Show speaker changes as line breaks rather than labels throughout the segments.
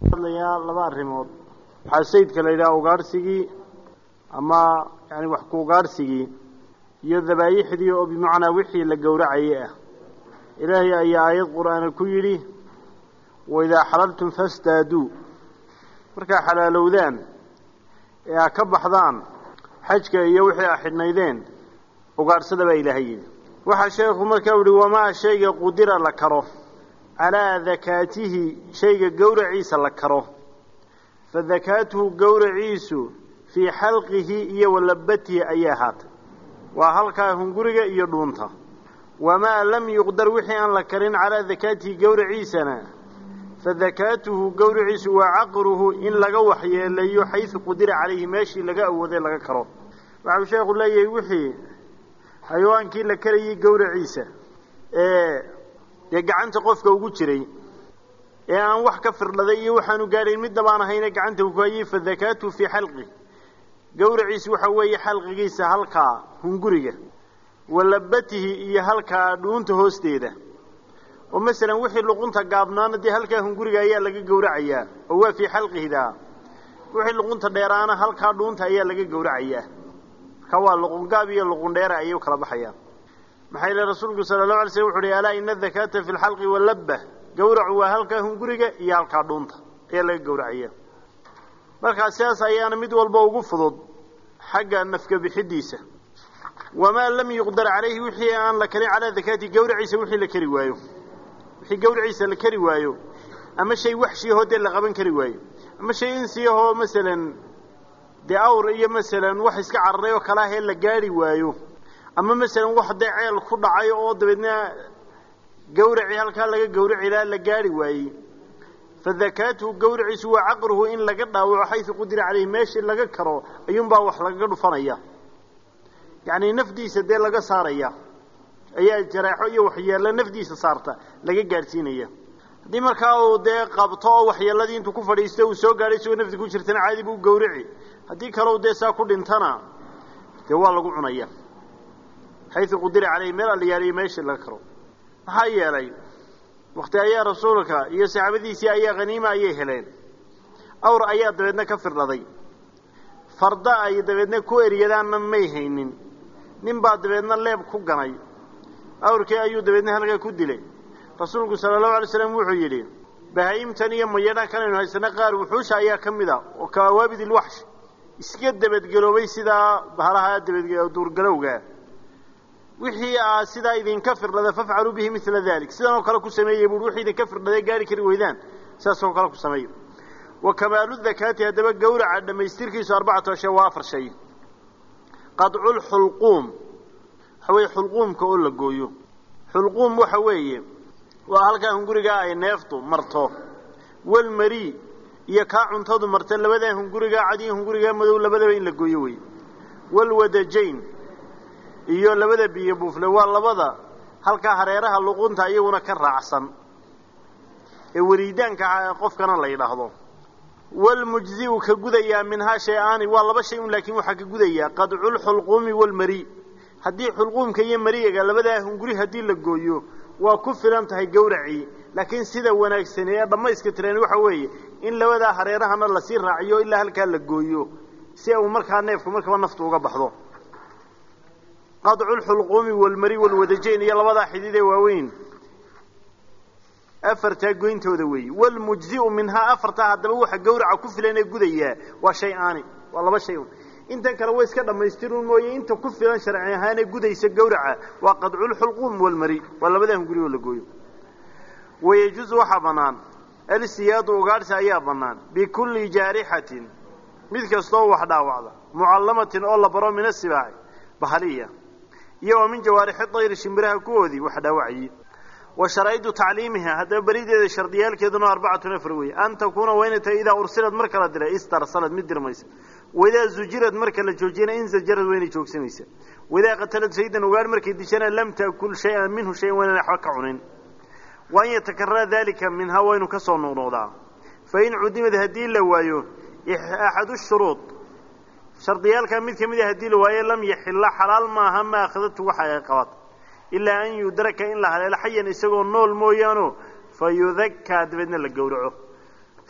hadlayaa laba arrimood waxaa sayidka la yidhaha ugaadhsigii ama yani wax ku ugaadhsigii iyo dabaayixdii oo bimacnaa wixii la gowracayay ah ilaahay ayaa aayad qur-aana ku yidhi waidaa xalaltum fastaaduu markaa xalaalowdaan ee a ka baxdaan xajka iyo wixii a xidhnaydeen ugaadhsada baa ilaahay yidhi waxaa sheekhu markaa yihi wamaa shayga qudira la karo calaa dakaatihi shayga gowraciisa la karo fa dakaatuhu gowraciisu fii xalqihi iyo walabatihi ayay ahaatay waa halkaa hunguriga iyo dhuunta wamaa lam yuqdar wixii aan la karin calaa dakaatihi gowraciisana fa dakaatuhu gowraciisu waa caqruhu in laga waxyeeleeyo xaysu qudira calayhi meeshii laga awooday laga karo waxau sheekhu leeyahay wixii xayawaankii la karayay gowraciisa ee dee gacanta qofka ugu jiray ee aan wax ka firdhaday iyo waxaanu gaadhayn midnaba aan ahayne gacanta uu ku hayay fa dakaatuhu fii xalqi gowraciisu waxa weeye xalqigiisa halkaa hunguriga walabatihi iyo halkaa dhuunta hoosteeda oo masalan wixii luqunta gaabnaana dee halkaa hunguriga ayaa laga gowracayaa oo waa fii xalqihidaa wixii luqunta dheeraana halkaa dhuunta ayaa laga gowracayaa marka waa luqungaab iyo luqundheera ayay u kala baxayaan maxaa yeele rasuulku sala allahu alay slm wuxu uhi alaa ina adakaata fi lxalqi walabba gowracu waa halkaa hunguriga iyo halkaa dhuunta ayaa laga gowracaya markaa sidaas ayaana mid walba ugu fudud xagga nafka bixidiisa wamaa lam yuqdar calayhi wixii aan la karin calaa dakaati gowraciisa wixii la kari waayo wixii gowraciisa la kari waayo ama shay waxshiyahoo dee la qaban kari waayo ama shay insiyahoo masalan dee awr iyo masalan wax iska cararay oo kale ahee la gaari waayo ama masalan wax dee ceel ku dhacay oo dabeedna gawracii halkaa laga gawraci lahaa la gaari waayey fa dakaatuhu gawraciisu waa caqruhu in laga dhaawaco xaysu qudira caleyhi meeshii laga karo ayuunbaa wax lagaga dhufanaya yacni nafdiisa dee laga saaraya ayaa jaraaxo iyo waxyeello nafdiisa saarta laga gaadhsiinaya haddii markaa uu dee qabto oo waxyeelladii intuu ku fadhiisto uu soo gaadhay isagoo nafdi ku jirtana caadi buu gawrici haddii kaleu dee saa ku dhintana dee waa lagu cunaya xaysu qudira caleyhi meel allayaaliyo meeshii laga karo maxaa yeelay wakti ayaa rasuulka iyo saxaabadiisii ayaa haniima ayay heleen awr ayaa dabeedna ka firdhaday farda ay dabeedna ku eryadaanna may haynin nin baa dabeedna leeb ku ganay awrkii ayuu dabeedna halkaa ku dilay rasuulku sala allahu alay slam wuxuu yidhi bahaayimtan iyo mayadhan kanaynu haysana qaar wuxuusha ayaa ka mid a oo kawaabid ilwaxsh iska dabadgeloobay sidaa bahalaha dabad duurgalowga wixii aa sidaa idinka firdhada fafcaluu bihi mila dalik sidan oo kale ku sameeyey buui wixii idinka firdhaday gaari kari weydaan sidaas oo kale ku sameeya wa kamaalu dakaati haddaba gawraca dhammaystirkiisu arbacatu ashay waa afar shay qadculxulquum waxa weeye xulquumka oo la gooyo xulquum waxa weeye waa halkaa hungurigaa ay neeftu marto walmari iyo kaa cuntadu marta labadaa hungurigaa cad iyo hungurigaa madow labadaba in la gooyo wey walwadajayn iyo labada biyo buufle waa labada halkaa hareeraha luqunta iyaguna ka raacsan ee wariidaanka qofkana la yidhaahdo walmujziu ka gudayaa minhaa shay-aani waa laba shay un laakiin waxaa ka gudayaa qadculxulquumi walmari haddii xulquumka iyo mariyaga labadaa hunguri haddii la gooyo waa ku filan tahay gawracii laakiin sida wanaagsan ee dhammayska tirani waxa weeye in labadaa hareerahana lasii raaciyo ilaa halkaa la gooyo si uu markaa neefku markaba naftu uga baxdo qadcu lxulquumi walmari walwadajayn iyo labadaa xidid ee waaweyn afartaa goyntooda weeye walmujziu minhaa afartaa haddaba waxa gawraca ku filan ee gudayaa waa shay aani waa laba shay un intan kale way iska dhammaystirun mooye inta ku filan sharci ahaanee gudaysa gawraca waa qadculxulquum walmari waa labadaa hunguri oo la gooyo wayajuusu waxaa bannaan alsiyaadu ugaadhsi ayaa bannaan bikulli jaarixatin mid kastooo wax dhaawacda mucallamatin oo la baro min asibaaci bahaliya iyo wa min jawaarixi dayri shimbiraha kuwoodii wax dhaawacayey wa sharaa'idu tacliimiha haddaba berideeda shardiyaalkeeduna arbacatun afar weeye an takuuna waa inay tahay idaa ursilad marka la diray istarsalad mid dirmaysa waidaa zujirad marka la joojiyana inzajarad waa inay joogsanaysa waidaa qatalad saydan ugaadh markay dishana lam taakul shay-an minhu shayan waa inaan waxba ka cunin wa an yatakarara dalika minhaa waa inu ka soo noqnoqdaa fa in cudimad haddii la waayo axadu shuruud shardiyaalkaa mid ka mid a haddii la waayo lam yaxilla xalaal maaha ma akhadatu waxa ay qabat ilaa an yudraka in la haleelo xayan isagoo nool mooyaano fa yudakaa dabeedna la gowraco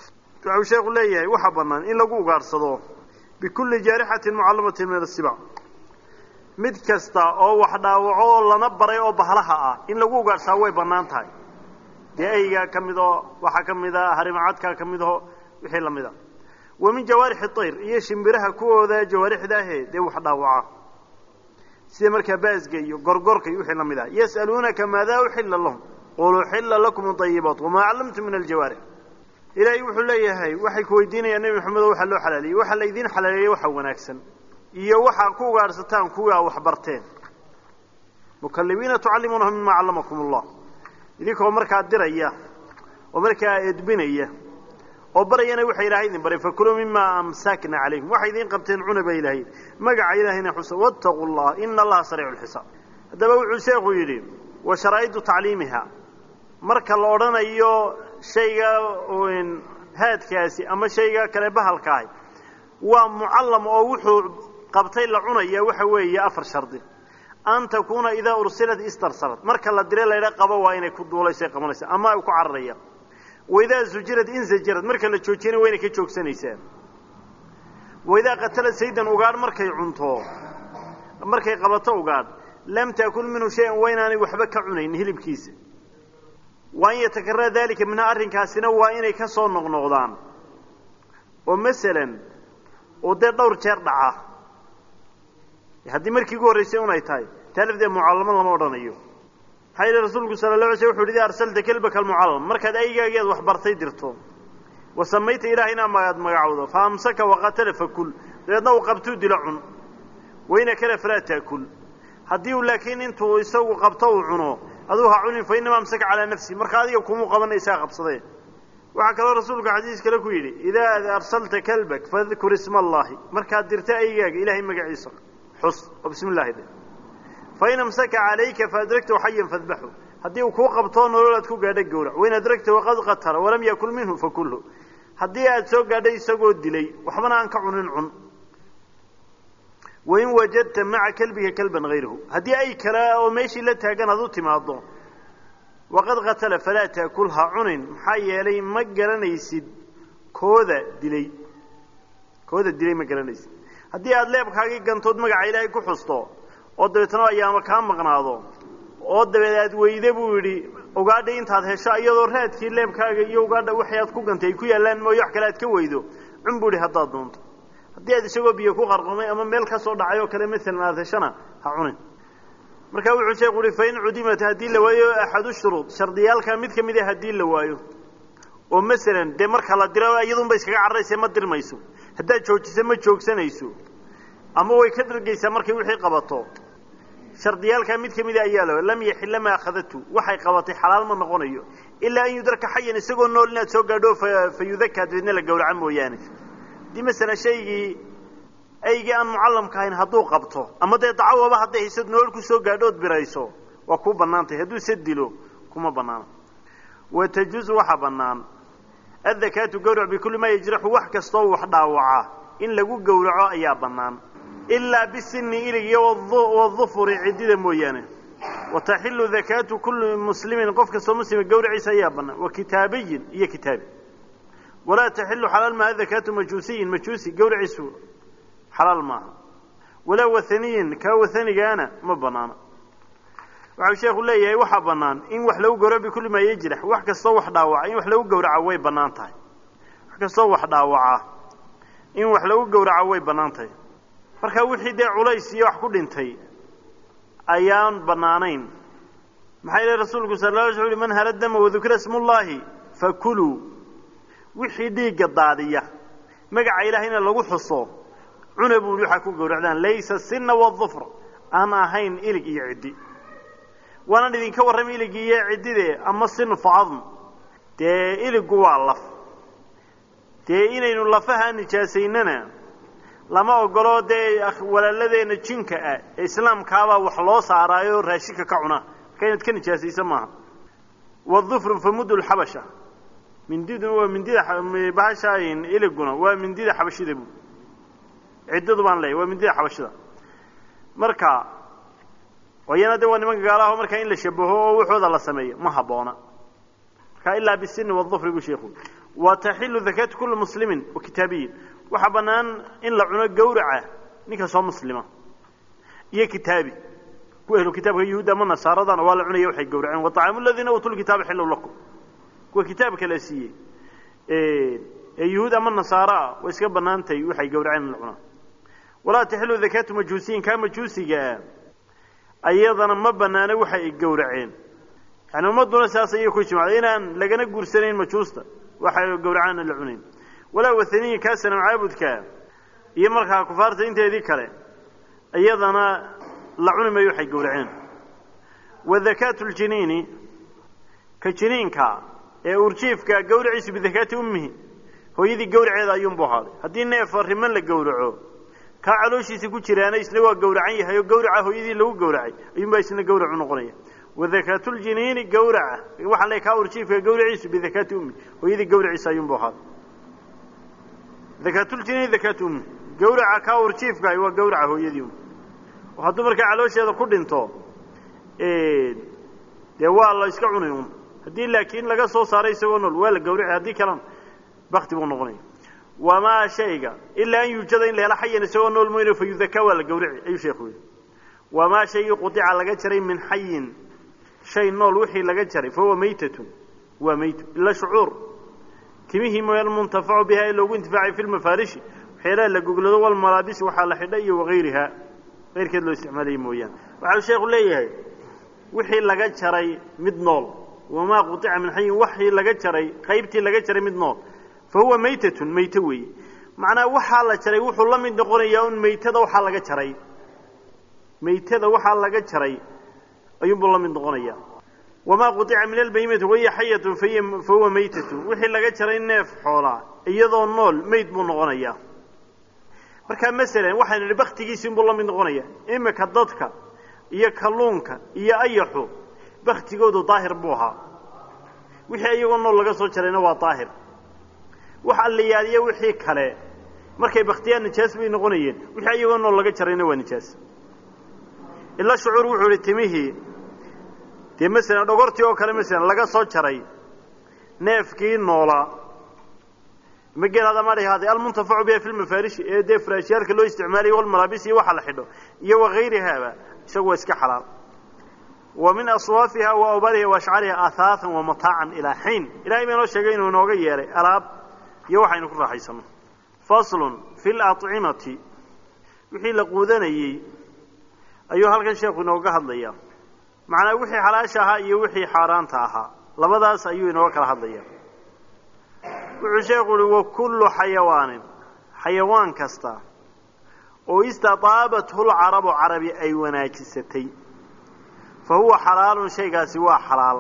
waxau sheekhu leeyahay waxaa bannaan in lagu ugaadhsado bikulli jaarixatin mucallamatin min asibac mid kasta oo wax dhaawaco oo lana baray oo bahlaha ah in lagu ugaadhsaa way bannaan tahay dee eygaa ka mid oo waxaa ka mid a harimacadkaa ka mid aho wixii la mid a wa min jawaarixi tayr iyo shimbiraha kuwooda jawaarixda ahee dee wax dhaawaca sida markaa baasga iyo gorgorka iyo wixii la mid ah yas'aluunaka maadaa uxilla lahum qul uxilla lakum adayibaat wamaa callamtum min aljawaarix ilaahay wuxuu leeyahay waxay ku weydiinayaan nebi maxamedo waxaa loo xalaaleeyey waxaa laydiin xalaaleeyey waxa wanaagsan iyo waxaa ku ugaadhsataan kuwaa wax barteen mukallimiina tucallimuunahu mima callamakum allah idinkoo markaa diraya oo markaa edbinaya oo barayana waxa ilahay idin baray fakuluu mimaa amsakna calaykum waxay idiin qabteen cuna ba ilahay magaca ilaahayna xusa wattaquu llah ina allaha sariicu lxisaab haddaba wuxuu sheekhu yidhi wa sharaa'idu tacliimiha marka la odhanayo shayga haadkaasi ama shayga kale bahalka ahi waa mucallam oo wuxuu qabtay la cunaya waxa weeye afar shardi an takuuna idaa ursilat istarsalat marka la dire laydha qabo waa inay ku duulaysa qabanaysa ama ay ku cararaya waidaa zujirad inzajarad marka la joojiyana waa inay ka joogsanaysaa waidaa qatalad saydan ugaadh markay cunto markay qabato ugaadh lam taakul minhu shay-an waa inaanay waxba ka cunayn hilibkiisa wa an yatakarara dalika minhaa arrinkaasina waa inay ka soo noqnoqdaan oo masalan oo dee dhowr jeer dhaca haddii markii ugu horraysay un ay tahay taa lafdeed mucallamo lama odhanayo maxaa yidhi rasuulku sala la alay sl wuxu uhi idaa arsalta kelbaka almucallam markaad aygaageed wax bartay dirto wa samayta ilaahayna aad magacowdo fa amsaka waqatala fakul dabeedna uu qabtuu dilo cun wayna kale falaa taakul haddii uu laakiin intuu isagu qabto uu cuno aduu ha cunin fa inama amsaka calaa nafsi marka adiga kumuu qabana isaga qabsadee waxaa kaloo rasuulku xadiis kale ku yidhi idaa arsalta kalbak fadkur isma allahi markaad dirta aygaaga ilahay magaciisa xus oo bismi llahi de fain amsaka calayka faadragtahu xayan fadbaxu haddii uu kuu qabtoo nolol aad ku gaadha gowrac wain adragtahu qad qatala walam yakul minhu fakulhu haddii aad soo gaadhay isagoo dilay waxbana aan ka cunin cun wain wajadta maca kelbiga kalban hayrahu haddii ay kale oo meeshii la taagan aad u timaado waqad qatala falaa taakul ha cunin maxaa yeelay ma garanaysid kooda dilay kooda dilay ma garanaysid haddii aada leebkaagii gantood magaca ilaahay ku xusto oo dabeetna ayaama kaa maqnaado oo dabeed aad weyde buu yidhi ugaadha intaad hesho iyadoo raadkii leebkaaga iyo ugaadha waxay aad ku gantay ay ku yaallaan mooye wax kale aad ka weydo cun buu yidhi haddaad doonto haddii aad isagoo biyo ku qarqamay ama meel ka soo dhacay oo kale maalan aad heshana ha cunin marka wuxuu sheekhu uhi fain cudimat haddii la waayo axadu shuruud shardiyaalkaa mid ka mid a haddii la waayo oo masalan dee marka la diro iyadunba iskaga cararaysa ma dirmayso haddaad joojisa ma joogsanayso ama way ka dhargaysaa markay wixii qabato shardiyaalkaa mid ka mida ayaa la lam yaxilla ma akhadatu waxay qabatay xalaal ma noqonayo ilaa an yudraka xayan isagoo nool inaad soo gaadho fa yudakaa dabeedna la gawraca mooyaane haddii masalan shaygii aygii aan mucallamka ahayn hadduu qabto ama dee dacawaba hadday haysad nool ku soo gaadhood birayso waa kuu bannaantahy hadduu se dilo kuma bannaana wa tajuuzu waxaa bannaan addakaatu gawrac bikulli maa yajraxu wax kastoo wax dhaawaca in lagu gowraco ayaa bannaan ilaa bisini ilig iyo wadufuri ciddida mooyaane wa taxilu dakaatu kulli muslimin qof kastoo muslima gawraciisa ayaa bannaan wa kitaabiyin iyo kitaabi walaa taxilu xalaal maaha dakaatu majuusiyin majuusi gawraciisu xalaal maaha walaa wathaniyin kaa wathanigaana ma bannaana waxau sheekhu leeyahay waxaa bannaan in wax lagu gawraco bikulli maa yajrax wax kastoo wax dhaawaca in wax lagu gawraca way bannaan tahay wax kastoo wax dhaawaca in wax lagu gawraco way bannaan tahay marka wixii dee culays iyo wax ku dhintay ayaan bannaanayn maxaa yeele rasuulku sal la alay sl man hala dama wadukira smullaahi fakuluu wixii dhiigga daadiya magaca ilaahayna lagu xuso cuna buuhi waxaa ku gawracdaan laysa sina wadufr aan ahayn ilig iyo ciddi waanaan idinka warramay ilig iyo ciddide ama sin facadm dee iligu waa laf dee inaynu lafaha nijaasaynana lama ogolo dee walaaladeenna jinka ah ee islaamkaabaa wax loo saaraayo raashinka ka cuna marka inaad ka nijaasaysa maaha wadufru famudu lxabasha mindiduna waa mindida bahasha iliguna waa mindida xabashida bu ciddadu baan leeyahy waa mindida xabashida marka iyana de waa nimanka gaalaho markaa in la shabaho oo waxooda la sameeyo ma habboona marka ilaa bisini wadufri buu sheekhu wa taxilu dakaatu kulli muslimin wa kitaabiyin waxaa bannaan in la cuno gawraca ninka soo muslima iyo kitaabi kuwa ehlu kitaabka yuhuud ama nasaaradana waa la cunaya waxay gawraceen wa طacaamu aladiina uutuu lkitaaba xillow lakum kuwa kitaabka la siiyey ee yuhuud ama nasaaro ah way iska bannaantahay waxay gawraceen in la cunaa walaa taxilu dakaatu majuusiyin kaa majuusigaa ayadana ma bannaana waxa ay gawraceen yani ummadduna sidaas ayay ku ijmacday inaan lagana guursanayn majuusta waxay gawracaan aan la cunayn walaa wathaniyin kaa sanam caabudka iyo markaa kufaarta inteedii kale iyadana la cuni mayo waxay gawraceen wa dakaatu ljiniini ka jiniinka ee urjiifka gawraciisu bidakaati ummihi hooyadii gawraceeda ayuunbu ahaaday haddii neefa riman la gawraco kaa calooshiisa ku jiraana isna waa gawracan yahay oo gawraca hooyadii lagu gawracay ayuunbaa isna gawracu noqonaya wadakaatu ljiniini gawraca waxaan leey kaa urjiifka gawraciisu bidakaati ummi hooyadii gawraciisa ayuunbu ahaaday dakaatuljiniini dakaatu ummi gawraca kaa urjiifka waa gawraca hooyadii um oo hadduu markaa caloosheeda ku dhinto dee waa la iska cunay un haddii laakiin laga soo saaray isagoo nool waa la gawraci haddii kalena bakti buu noqonaya wamaa shayga ilaa an yuujada in la helo xayan isagoo nool mooyne fa yudakaa waa la gawraci ayuu sheekhu yidhi wamaa shaygii qudica laga jaray min xayin shay nool wixii laga jaray fa huwa maytatun waa maytu ila shucuur timihii mooy almuntafacu biha ee loogu intifaacay fi lmafaarishi waxyaalaha la goglado walmalaabisi waxaa la xidha iyo wagayriha keyrkeed loo isticmaalaya mooyaane waxau sheekhu leeyahay wixii laga jaray mid nool wamaa qudica min xayin waxii laga jaray qaybtii laga jaray mid nool fa huwa maytatun mayte weeye macnaa waxaa la jaray wuxuu la mid noqonayaa un maytada waxaa laga jaray maytada waxaa laga jaray ayuunbuu la mid noqonayaa wamaa qudica min albayimati wahiya xayatun fa huwa maytatun wixii laga jaray neef xoolaa iyadoo nool mayd buu noqonayaa markaa masalan waxaynu idhi baktigiisi inbuu la mid noqonaya imika dadka iyo kalluunka iyo ayaxu baktigoodu daahir buu ahaa wixii iyagoo nool laga soo jarayna waa daahir wax alliyaaliya wixii kale markay baktiyaan nijaas bay noqonayeen wixii iyagoo nool laga jarayna waa nijaas ila shucuur wuxuu ihi timihii dee masalan dhogortii oo kale masalan laga soo jaray neefkii noolaa mageel adama dhahaaday almuntafacu biha fi lmafaarishi ee dee furaashyaalka loo isticmaalayo walmalaabis iyo waxa la xidho iyo wagayrihaaba isagu waa iska xalaal wa min aswaafiha wa awbariha wa ashcariha ahaathan wa mataacan ilaa xiin ilahay baa inoo sheegay inuu inooga yeelay alaab iyo waxaynu ku raaxaysano faslun fi lacimati wixii la quudanayey ayuu halkan sheekhu inooga hadlaya macnaa wixii xalaasha ahaa iyo wixii xaaraanta ahaa labadaas ayuu inooga kala hadlaya wuxuu sheekhu uhi wa kullu xayawaanin xayawaan kasta oo istataabathu lcarabu carabi ay wanaajisatay fa huwa xalaalun shaygaasi waa xalaal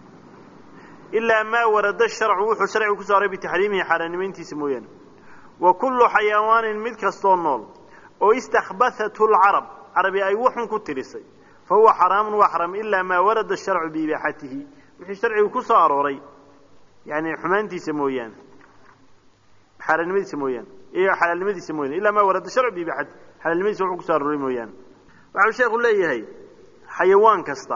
ilaa maa warada sharcu wuxuu sharcigu ku saaray bitaxriimihi xaaraanimayntiisa mooyaane wa kullu xayawaanin mid kastoo nool oo istakhbathathu lcarab carabi ay waxun ku tirisay fa huwa xaraamun waa xaraam ilaa maa warada sharcu biibaaxatihi wixii sharcigu ku soo arooray yani xumaantiisa mooyaane xaaraannimadiisa mooyaane iyo xalaalnimadiisa mooyaane ilaa maa warada sharcu biibaaxatihi xalaalnimadiisa wuxuu ku soo arooray mooyaane waxau sheekhu leeyahay xayawaan kasta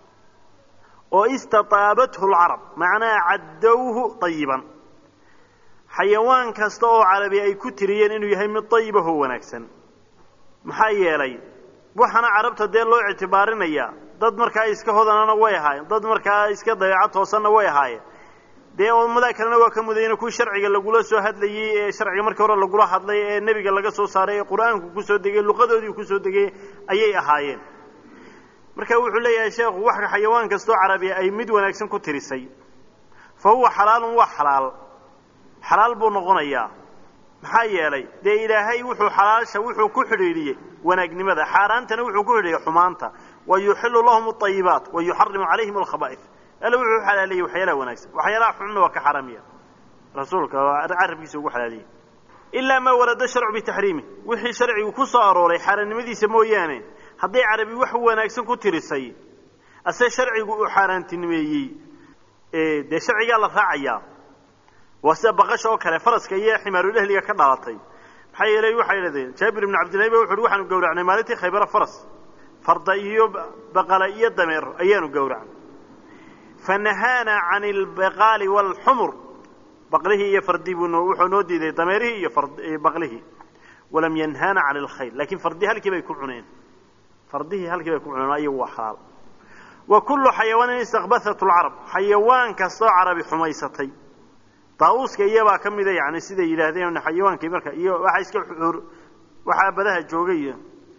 oo istataabathu lcarab macnaha caddowhu ayiban xayawaan kasta oo carabi ay ku tiriyeen inuu yahay mid ayibahoo wanaagsan maxaa yeelay waxaana carabta dee loo ictibaarinaya dad markaa iska hodanana way ahaayeen dad markaa iska dabeeco toosanna way ahaayeen dee ummadaa kalena waa ka mudayna kuwii sharciga lagula soo hadlayey ee sharciga markii hore lagula hadlay ee nebiga laga soo saaray ee qur-aanku kusoo degay luqadoodii kusoo degay ayay ahaayeen marka wuxuu leeyahay sheekhu wax xayawaan kastoo carabiya ay mid wanaagsan ku tirisay fa huwa xalaalun waa xalaal xalaal buu noqonayaa maxaa yeelay dee ilaahay wuxuu xalaasha wuxuu ku xidhiidhiyey wanaagnimada xaaraantana wuxuu ku xidhiidhiyey xumaanta wa yuxilu lahum alayibaat wa yuxarimu calayhim alkhaba'if alla wuxuu xalaaleeyey waxyaalaha wanaagsan waxyaalaha xunna waa ka xaaraamiya rasuulka carabkiisa ugu xalaaliyey ilaa maa warada sharcu bitaxriimi wixii sharcigu ku soo arooray xaaraannimadiisa mooyaane hadday carabi wax wanaagsan ku tirisay ase sharcigu uu xaaraantinimeeyey dee sharcigaa la raacayaa waa sida baqasha oo kale faraska iyo ximaarulahliga ka dhalatay maxaa yeelay waxay idhahdeen jaabir ibnu cabdillahi ba wuxu uhi waxaanu gowracnay maalintii khaybara faras farda iyo baqala iyo dameer ayaanu gowracnay fa nahaana can albaqaali waalxumur baqlihii iyo fardii buu wuxuu noo diiday dameerihii iyo baqlihii walam yanhaana cani alkhayl laakiin fardii halkii bay ku cuneen fardihii halkii bay ku cuneen ayagu waa xalaal wa kullu xayawaanin istakbathat lcarab xayawaan kastoo carabi xumaysatay daa-uuska iyabaa ka mida yani siday yidhaahdeen xayawaankii marka iyo waxaa iska waxaa badaha joogay iyo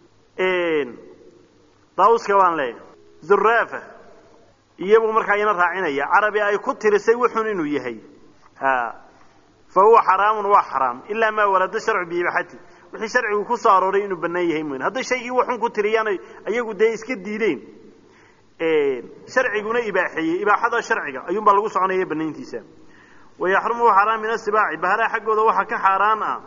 daa-uuska baan leeyahay zuraafa iyagu markaa ina raacinaya carabi ay ku tirisay wuxun inuu yahay fa huwa xaraamun waa xaraam ilaa maa warada sharcu biibaxati wixii sharcigu ku soo arooray inuu bannaan yahay mooyn hadday shaygii waxun ku tiriyaan ayagu dee iska diideen sharciguna ibaaxeeyey ibaaxada sharciga ayuunbaa lagu soconaya banayntiisa wayaxrumu xaaraan min asibaaci bahalaha xaggooda waxaa ka xaaraan ah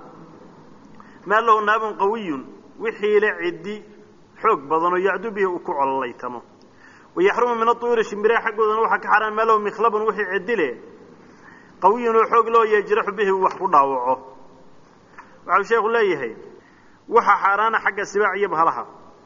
maa lahu naabun qawiyun wixii le ciddi xoog badan oo yacdu bihi uu ku cololaytamo wayaxrumu min aطuyuri shimbiraha xaggoodana waxaa ka xaaraan maa lahu mikhlabun wixii ciddi leh qawiyun oo xoog loo yajraxu bihi uu wax ku dhaawaco waxau sheekhu leeyahay waxa xaaraana xagga sibaac iyo bahalaha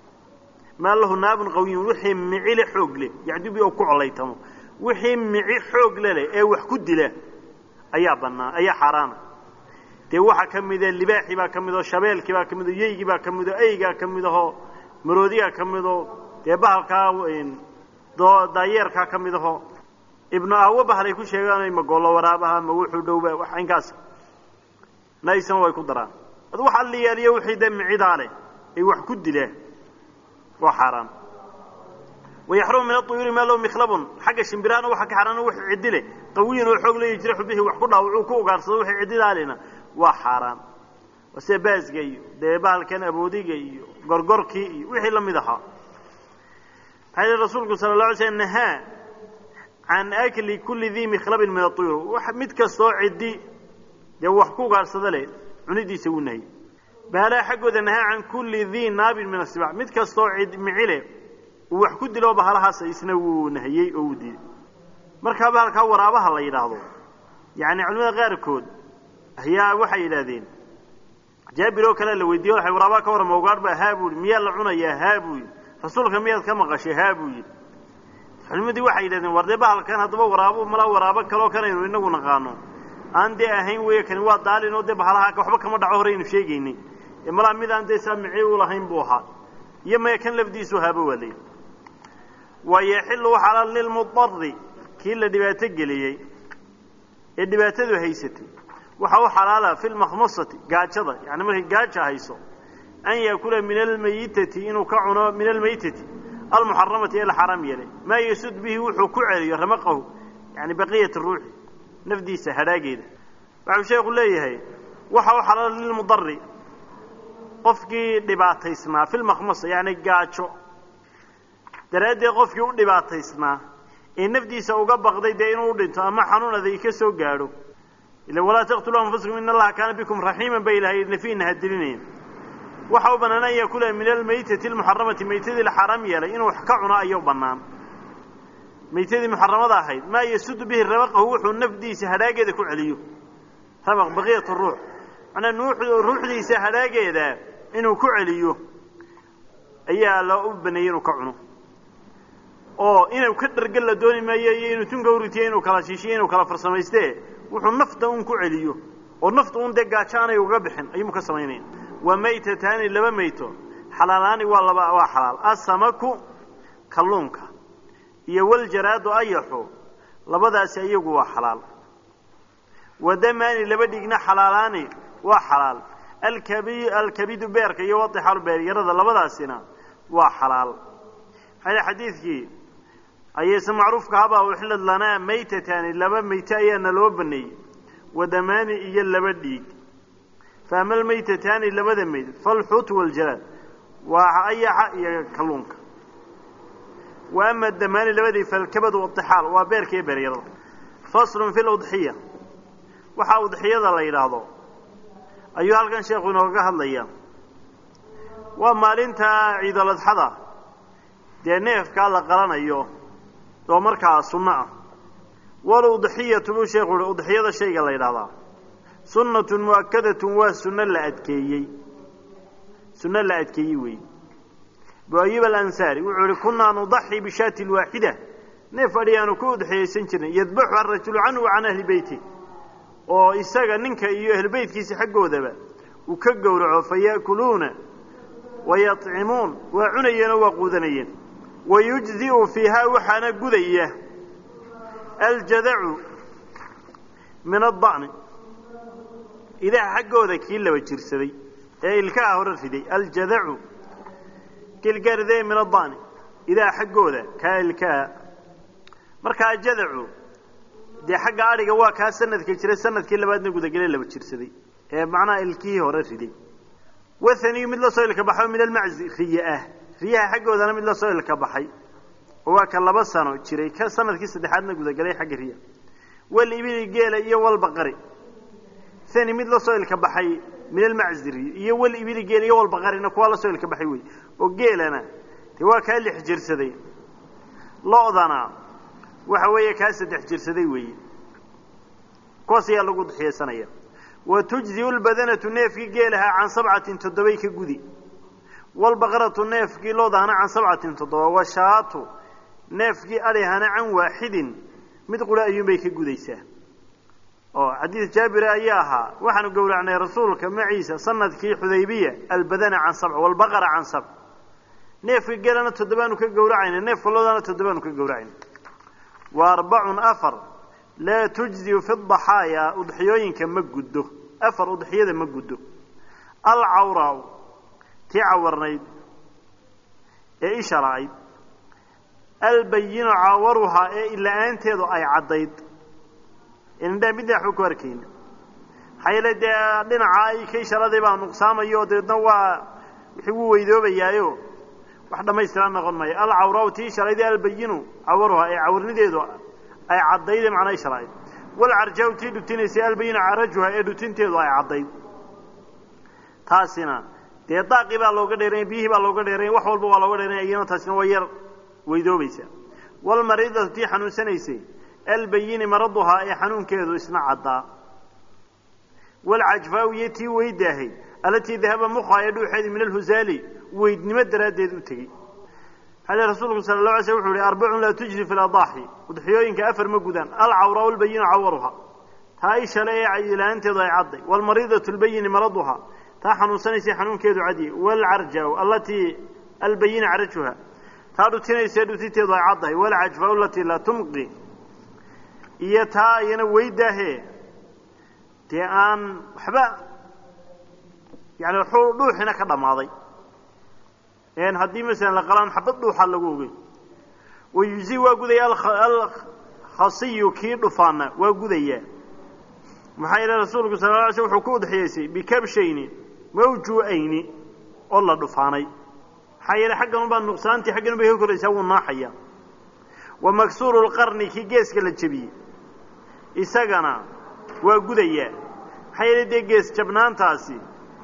maa lahu naabun qawiyun wixii micile xoog leh yacdu bihi uu ku colaytamo wixii mici xoog le leh ee wax ku dila ayaa bannaan ayaa xaaraana dee waxaa ka mida libaaxii baa ka mid oo shabeelkii baa ka mid oo yeygii baa ka mid oo eygaa ka mid ahoo maroodigaa ka mid oo dee bahalkaa daayeerkaa ka mid ahoo ibnu ahwo bahalay ku sheegaan ma gollo waraabaha ma wuxuu dhowba wax inkaas naysana way ku daraan ad wax alliyaaliyo wixii dee micidaa leh ay wax ku dilaan waa xaaraan wayaxrumu min aطuyuuri maa lahu mikhlabun xagga shimbirahana waxaa ka xaaraan wix ciddi leh qawiyan oo xoog la yajraxu bihi wax ku dhaawacuu ku ugaarsado wixii ciddidaalina waa xaaraan waa sida baasga iyo dee bahalkan aboodiga iyo gorgorkii iyo wixii la mid ahaa maxaa yihi rasuulku sala la alay slm nahaa can akli kulli dii mikhlabin min aطuyur mid kastoo ciddi dee wax ku ugaarsada leh cunidiisa wuu nahayy bahalaha xaggooda nahaa can kulli dii naabin min asibac mid kastoo cid micile uu wax ku dilo bahalahaas isna wuu nahiyey oo wuu diiday markaa bahalkaa waraabaha la yidhaahdo yani culimada qaarkood ayaa waxay yidhaahdeen jaabir oo kale la weydiiye waay waraabaha ka warrama ugaadh ba haa buu yidhi miyaa la cunayaa haa buu yidhi rasuulka miyaad ka maqashay haa buu yidhi culimadii waxay yidhahdeen war dee bahalkan haddaba waraabo malaa waraabo kaloo kanaynu inagu naqaano aan dee ahayn weeye kani waa daalin oo dee bahalaha waxba kama dhaco horeynu sheegaynay ee malaa midaan dee saa mici u lahayn buu ahaa iyo maya kan lafdiisu haaba waa leeyahy wayaxilu xalaal lilmudari kii la dhibaato geliyey ee dhibaatadu haysatay waxa u xalaala fi lmakhmasati gaajada yani markay gaaja hayso an yaakula min almayitati inuu ka cuno min almaytati almuxaramati ee la xaaraam yeelay maa yasud bihi wuxuu ku celiyo ramaqahu yani baqiyat ruuxi nafdiisa hadhaageeda waxau sheekhu leeyahay waxa u xalaala lilmudari qofkii dhibaataysnaa fi lmakhmasa yani gaajo daraaddeed qofkii u dhibaataysnaa ee nafdiisa uga baqday dee inuu dhinto ama xanuun aday ka soo gaadho ila walaa taqtuluu anfusakum in allaha kaana bikum raxiiman bay ilahay nafiina hadilinaya waxa u bannaan an yakula min almaytati almuxaramati maytadii la xaaraam yeelay inuu wax ka cuno ayuu bannaan maytadii muxaramada ahayd maa yasudu bihi rabaqahu wuxuu nafdiisa hadhaageeda ku celiyo rabaq baqiyat ruux manaa ruuxdiisa hadhaageeda inuu ku celiyo ayaa loo u baneeyey inuu ka cuno oo inuu ka dhargal la dooni maayo iyo inuu tunka uritiyo inuu kala shiishiyo inuu kala farsamayste wuxuu nafta un ku celiyo oo nafta un dee gaajo aanay uga bixin ayuumu ka samaynaya wa maytataani laba mayto xalaalaani waa laba waa xalaal asamaku kalluunka iyo waljaraadu ayaxu labadaasi iyagu waa xalaal wadamaani laba dhigna xalaalaani waa xalaal alkabi alkabidu beerka iyo wadixaalu beeryarada labadaasina waa xalaal maxaa xadiidkii ayayse macruufka habaa uxilad lanaa maytataani laba mayte ayaana loo baneeyey wadamaani iyo laba dhiig fa ama almaytataani labada mayd falxuutu waljalaad waa ayaxa iyo kalluunka wa ama damaani labadii falkabadu waixaal waa beerka iyo beeryarada faslun fi ludxiya waxaa udxiyada la yidhaahdo ayuu halkan sheekhu inooga hadlaya waa maalinta ciidaladxada dee neefkaa la qalanayo oo markaa sunno ah waludxiyatu buu sheekhu uhi udxiyada shayga la yidhahdaa sunnatun mu'akadatun waa sunno la adkeeyey sunno la adkeeyey weeye abu ayub alansaari wuxuu ihi kunaa nudaxi bishaati lwaaxida neef adhi aanu ku udxiyaysan jirnay yadbaxu arajulu canhu wa can ahli beyti oo isaga ninka iyo ehlubeytkiisa xaggoodaba uu ka gowraco fa ya'kuluuna wayatcimuun waa cunayeen oo waa quudanayeen wayujzi'u fiihaa waxaana gudaya aljadacu min adda'ni idaha xaggooda kii laba jirsaday ee ilkaha hore riday aljadacu kilgarde min adda'ni idaha xaggooda kaa ilkaha markaa jadacu dee xagga adhiga waa kaa sanadka jira sanadkii labaadna gudagele laba jirsaday ee macnaha ilkihii hore riday wathaniyu mid la soo ilka baxay min almaczi riye ah riyaha xaggoodana mid la soo ilka baxay oo waa ka laba sano jiray ka sanadkii saddexaadna gudagelay xagga riya wal ibili geela iyo walbaqari thani mid la soo ilka baxay min almaczi riye iyo wal ibili geela iyo walbaqarina kuwaa la soo ilka baxay wey oo geelana dee waa kaa lix jirsaday lo-dana waxa weeye kaa saddex jirsaday weeye kuwaas ayaa lagu dixiyeysanaya wa tujziu lbadanatu neefkii geelahaa can sabcatin toddobay ka gudi walbaqaratu neefkii loodahana can sabcatin toddoba washaatu neefkii adhihana can waaxidin mid qura ayuunbay ka gudaysaa oo xadiid jaabire ayaa ahaa waxaanu gowracnay rasuulka maciisa sanadkii xudaybiya albadana can sabc walbaqara can sabc neefka geelana toddobaanu ka gowracayna neefka loodahana toddobaanu ka gowracayna wa arbacun afar laa tujziu fi daxaaya udxiyooyinka ma guddo afar udxiyada ma guddo alcawraa tii cawarnayd ee isha la-ayd albayinu caawaruhaa ee ila-aanteedu ay caddayd indhaa midna waxba ku arkayna maxaa yeele dee dhinaca ay ka isharaday baa nuqsaamayo o dabeedna waa wixii wuu weydoobayaayo wax dhammaystiran noqon maayo alcawraa tii isharaydee albayinu caawaruhaa ee cawarnideedu ay caddayd ee macnaa isha la-ayd walcarjaaw tii dhutinaysay albayinu carajuha ee dhutinteedu ay caddayd taasina dee daaqii baa looga dheeranya biyihii baa looga dheeranya wax walba waa looga dheeranya iyana taasina waa yar weydoobaysa walmariidatu tii xanuunsanaysay albayini maraduhaa ee xanuunkeedu isna caddaa walcajfaaw iyo tii weydaahay allatii dahaba mukhaa ee dhuuxeedii min alhusaali weydnimo daraaddeed u tegey xale rasuulku sala la alay sl wuxu uhi arbacun laa tujzi fi ladaaxi udxiyooyinka afar ma gudaan alcawraa albayinu cawaruha taa ishale ee ilaanteedu ay cadday walmariidatu albayini maraduhaa taa xanuunsanaysay xanuunkeedu cadiyey walcarjaaw allatii albayina carajuha taa dhutinaysa dhutiteedu ay caddahay walcajfaaw alatii laa tumqi iyo taa iyana weydaahe dee aan waxba yani wuxuu dhuuxina ka dhammaaday n haddii masalan la qalaan xabad dhuuxa lagu ogey wayuzi waa gudaya alkhasiyu kii dhufaana waa gudayaa maxaa yeele rasuulku sala la alay sl wuxuu ku udxiyeysay bikabshayni mawjuu'ayni oo la dhufaanay maxaa yeele xaggan ubaa nuqsaantii xaggan ubay ka koraysaa wuu naaxaya wa maksuuru lqarni kii geeska la jebiyey isagana waa gudayaa maxaa yeele dee gees jabnaantaasi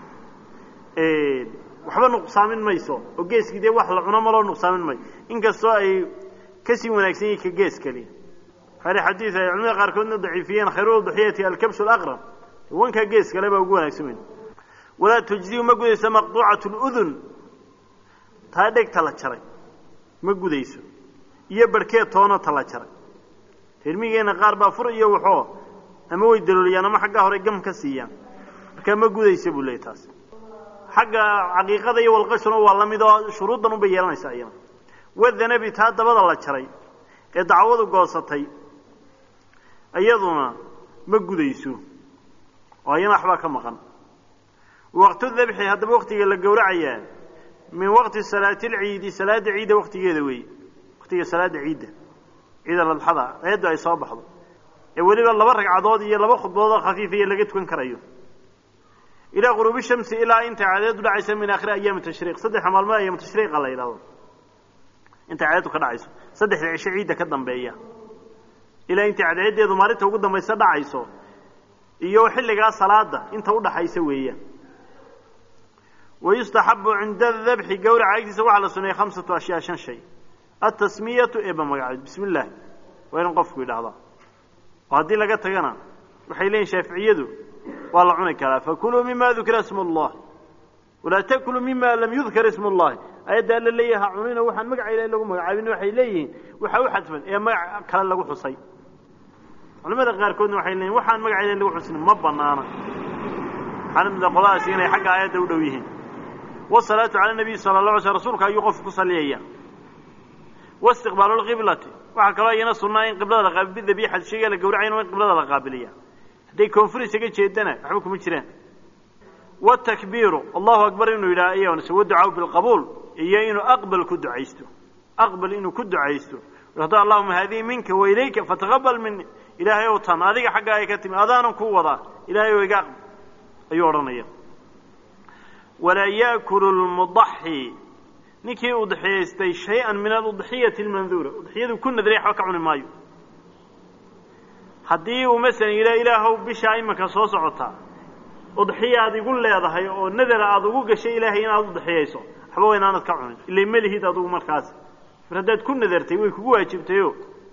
waxba nuqsaamin mayso oo geeskii dee wax la cuno maloo nuqsaamin mayo inkastoo ay kasii wanaagsan yihin ka gees kali hale xadiid ay culamada qaarkoodna daciifiyeen khayru duxiyati alkabsu alaqrab wankaa gees kale baa ugu wanaagsan weyn walaa tujziu ma gudayso maqduucatu ludun taa dhegta la jaray ma gudayso iyo barhkeed toona ta la jaray tirmigeenna qaar baa fur iyo waxoo ama way dalooliyaan ama xaggaa hore gam ka siiyaan markaa ma gudaysa buu leeyay taas xagga caqiiqada iyo walqashuna waa la mid oo shuruuddan unbay yeelanaysaa iyana wadanabi taa dabada la jaray ee dacwadu goosatay iyaduna ma gudayso oo ayana waxbaa ka maqan waqtu dabxi haddaba waktiga la gowracayaa min waqti salaati alciidi salaada ciidda waktigeeda weeye waktiga salaada ciidda ciid aladxada eeddu ay soo baxdo ee weliba laba ragcadood iyo laba khudbadood oo khafiifiya laga tukan karayo ilaa quruubi shamsi ilaa inta cadeedu dhacaysa min aakhiri ayaami tashriiq saddexa maalmood ayaamu tashriiqa la yidhahdo inta cadeedu ka dhacayso saddexda cisho ciidda ka dambeeya ilaa inta cadeedeedu maalinta ugu dambaysa dhacayso iyo xilligaa salaada inta udhaxaysa weeyaan wayustaxabu cinda dabxi gawraca agtiisa waxaa la suneeyey khamsatu ashyaa shan shay atasmiyatu eeba magaceed bismi illaahi waa in qofku yidhaahdaa oo haddii laga tagana waxay leeyihin shaaficiyadu waa la cuni karaa fakuluu mima dukira ismu اllahi walaa takuluu mima lam yudkar ismu اllahi ayadda alla leeyaha cunina waxaan magaca ilahi lagu magacaabin waxay leeyihiin waxa u xadfan ee magac kale lagu xusay culamada qaarkoodna waxay leeyiin waxaan magaceeda lagu xusnin ma banaana waxaana mida qoladaasi inay xagga aayadda u dhow yihiin wasalaatu cala nabiy sala la alay sl rasuulka ayuu qofku ku saliyaya waistiqbaalu lqiblati waxaa kaloo iyana sunnaa in qiblada la qaabil bidabiixati shayga la gawracayn in qiblada la qaabiliya hadday koonfur isaga jeedana waxba kuma jiraan watakbiiru allahu akbar inuu yidhaha iyaonse waducaau bilqabuul iyo inuu aqbal ku ducaysto aqbal inuu ku ducaysto hada allahuma haadihi minka wa ilayka fataqabal mini ilaahay ow tan adiga xagga ay ka timi adaanan kuu wadaa ilahay ow iga aqbal ayuu odhanaya walaa yaakulu lmudaxi ninkii udxiyaystay shay-an min aludxiyati almanduura udxiyadu ku nadray waxba ka cuni maayo haddii uu masalan yidhaha ilaahow bishaa imanka soo socotaa udxiyaad igu leedahay oo nadara aada ugu gashay ilaahay inaad udxiyayso waxba waa inaanad ka cunin ila melihid adugu markaas mar haddaad ku nadartay way kugu waajibtayo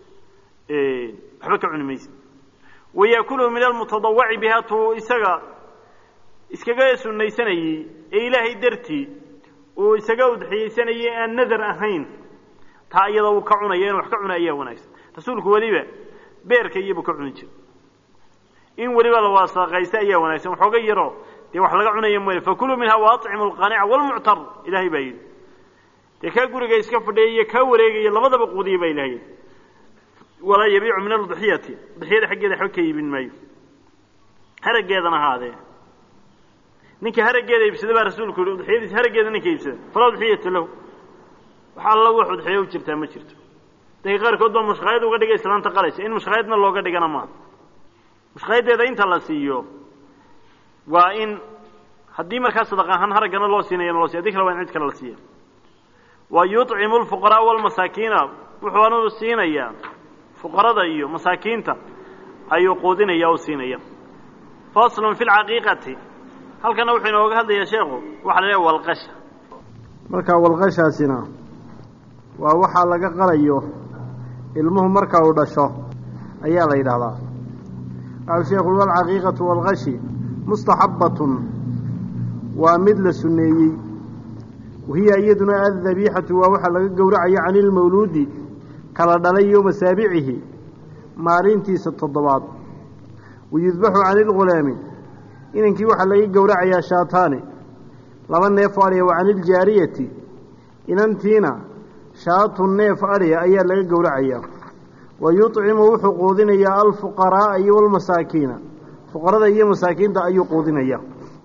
waxba ka cuni maysa wayaakuluhu min almutadawaci bihaa tuu isaga iskaga sunaysanayey ee ilaahay dartii uu isaga udxiyaysanayay aan nadar ahayn taa iyada uu ka cunaya inu wax ka cuna ayaa wanaagsan rasuulku weliba beerka iyabuu ka cuni jira in weliba la waasaqaysta ayaa wanaagsan waxooga yaroo dee wax laga cunaya mooye fakuluu minha waatcimu alqaanica walmuctar ilahay baa yidhi dee kaa guriga iska fadhiya iyo kaa wareegaya labadaba quudiya baa ilahay yidhi walaa yabiicu min aludxiyati udxiyada xaggeeda waxba ka iibin maayo haraggeedana ahaadee ninka haraggeeda iibsada baa rasuulku yihi udxiyadiisa haraggeeda ninka iibsada falaa udxiyata lahu wax alla wax udxiyo u jirtaa ma jirto dadka qaarkood baa mushkaayad uga dhiga islaanta qalaysa in mushkaayadna looga dhigana maaha mushkaayadeeda inta la siiyo waa in haddii markaa sadaq ahaan haraggana loo siinayana loo siya hadii kale waa in cid kale la siiya wa yuطcimu lfuqaraa walmasaakiina wuxuanu siinayaa fuqarada iyo masaakiinta ayuu quudinaya o siinaya faslun fi lcaqiiqati halkana wuxuu inooga hadlayaa sheekhu waxa la leeya walqasha
marka walqashaasina waa waxaa laga qalayo ilmuhu marka uu dhasho ayaa la yidhahdaa waxau sheekhu walcaqiiqatu walqashi mustaxabbatun waa mid la sunneeyey wahiya iyaduna addabiixatu waa waxaa laga gowracayo cani ilmawluudi kala dhalay yowma saabicihi maalintiisa toddobaad wayudbaxu cani ilghulaami inankii waxaa laga gowracayaa shaataani laba neef adhiya wa cani iljaariyati inantiina shaatu neef adhiya ayaa laga gowracayaa wa yuطcimu wuxuu quudinayaa alfuqaraa'a iyo walmasaakiina fuqarada iyo masaakiinta ayuu quudinaya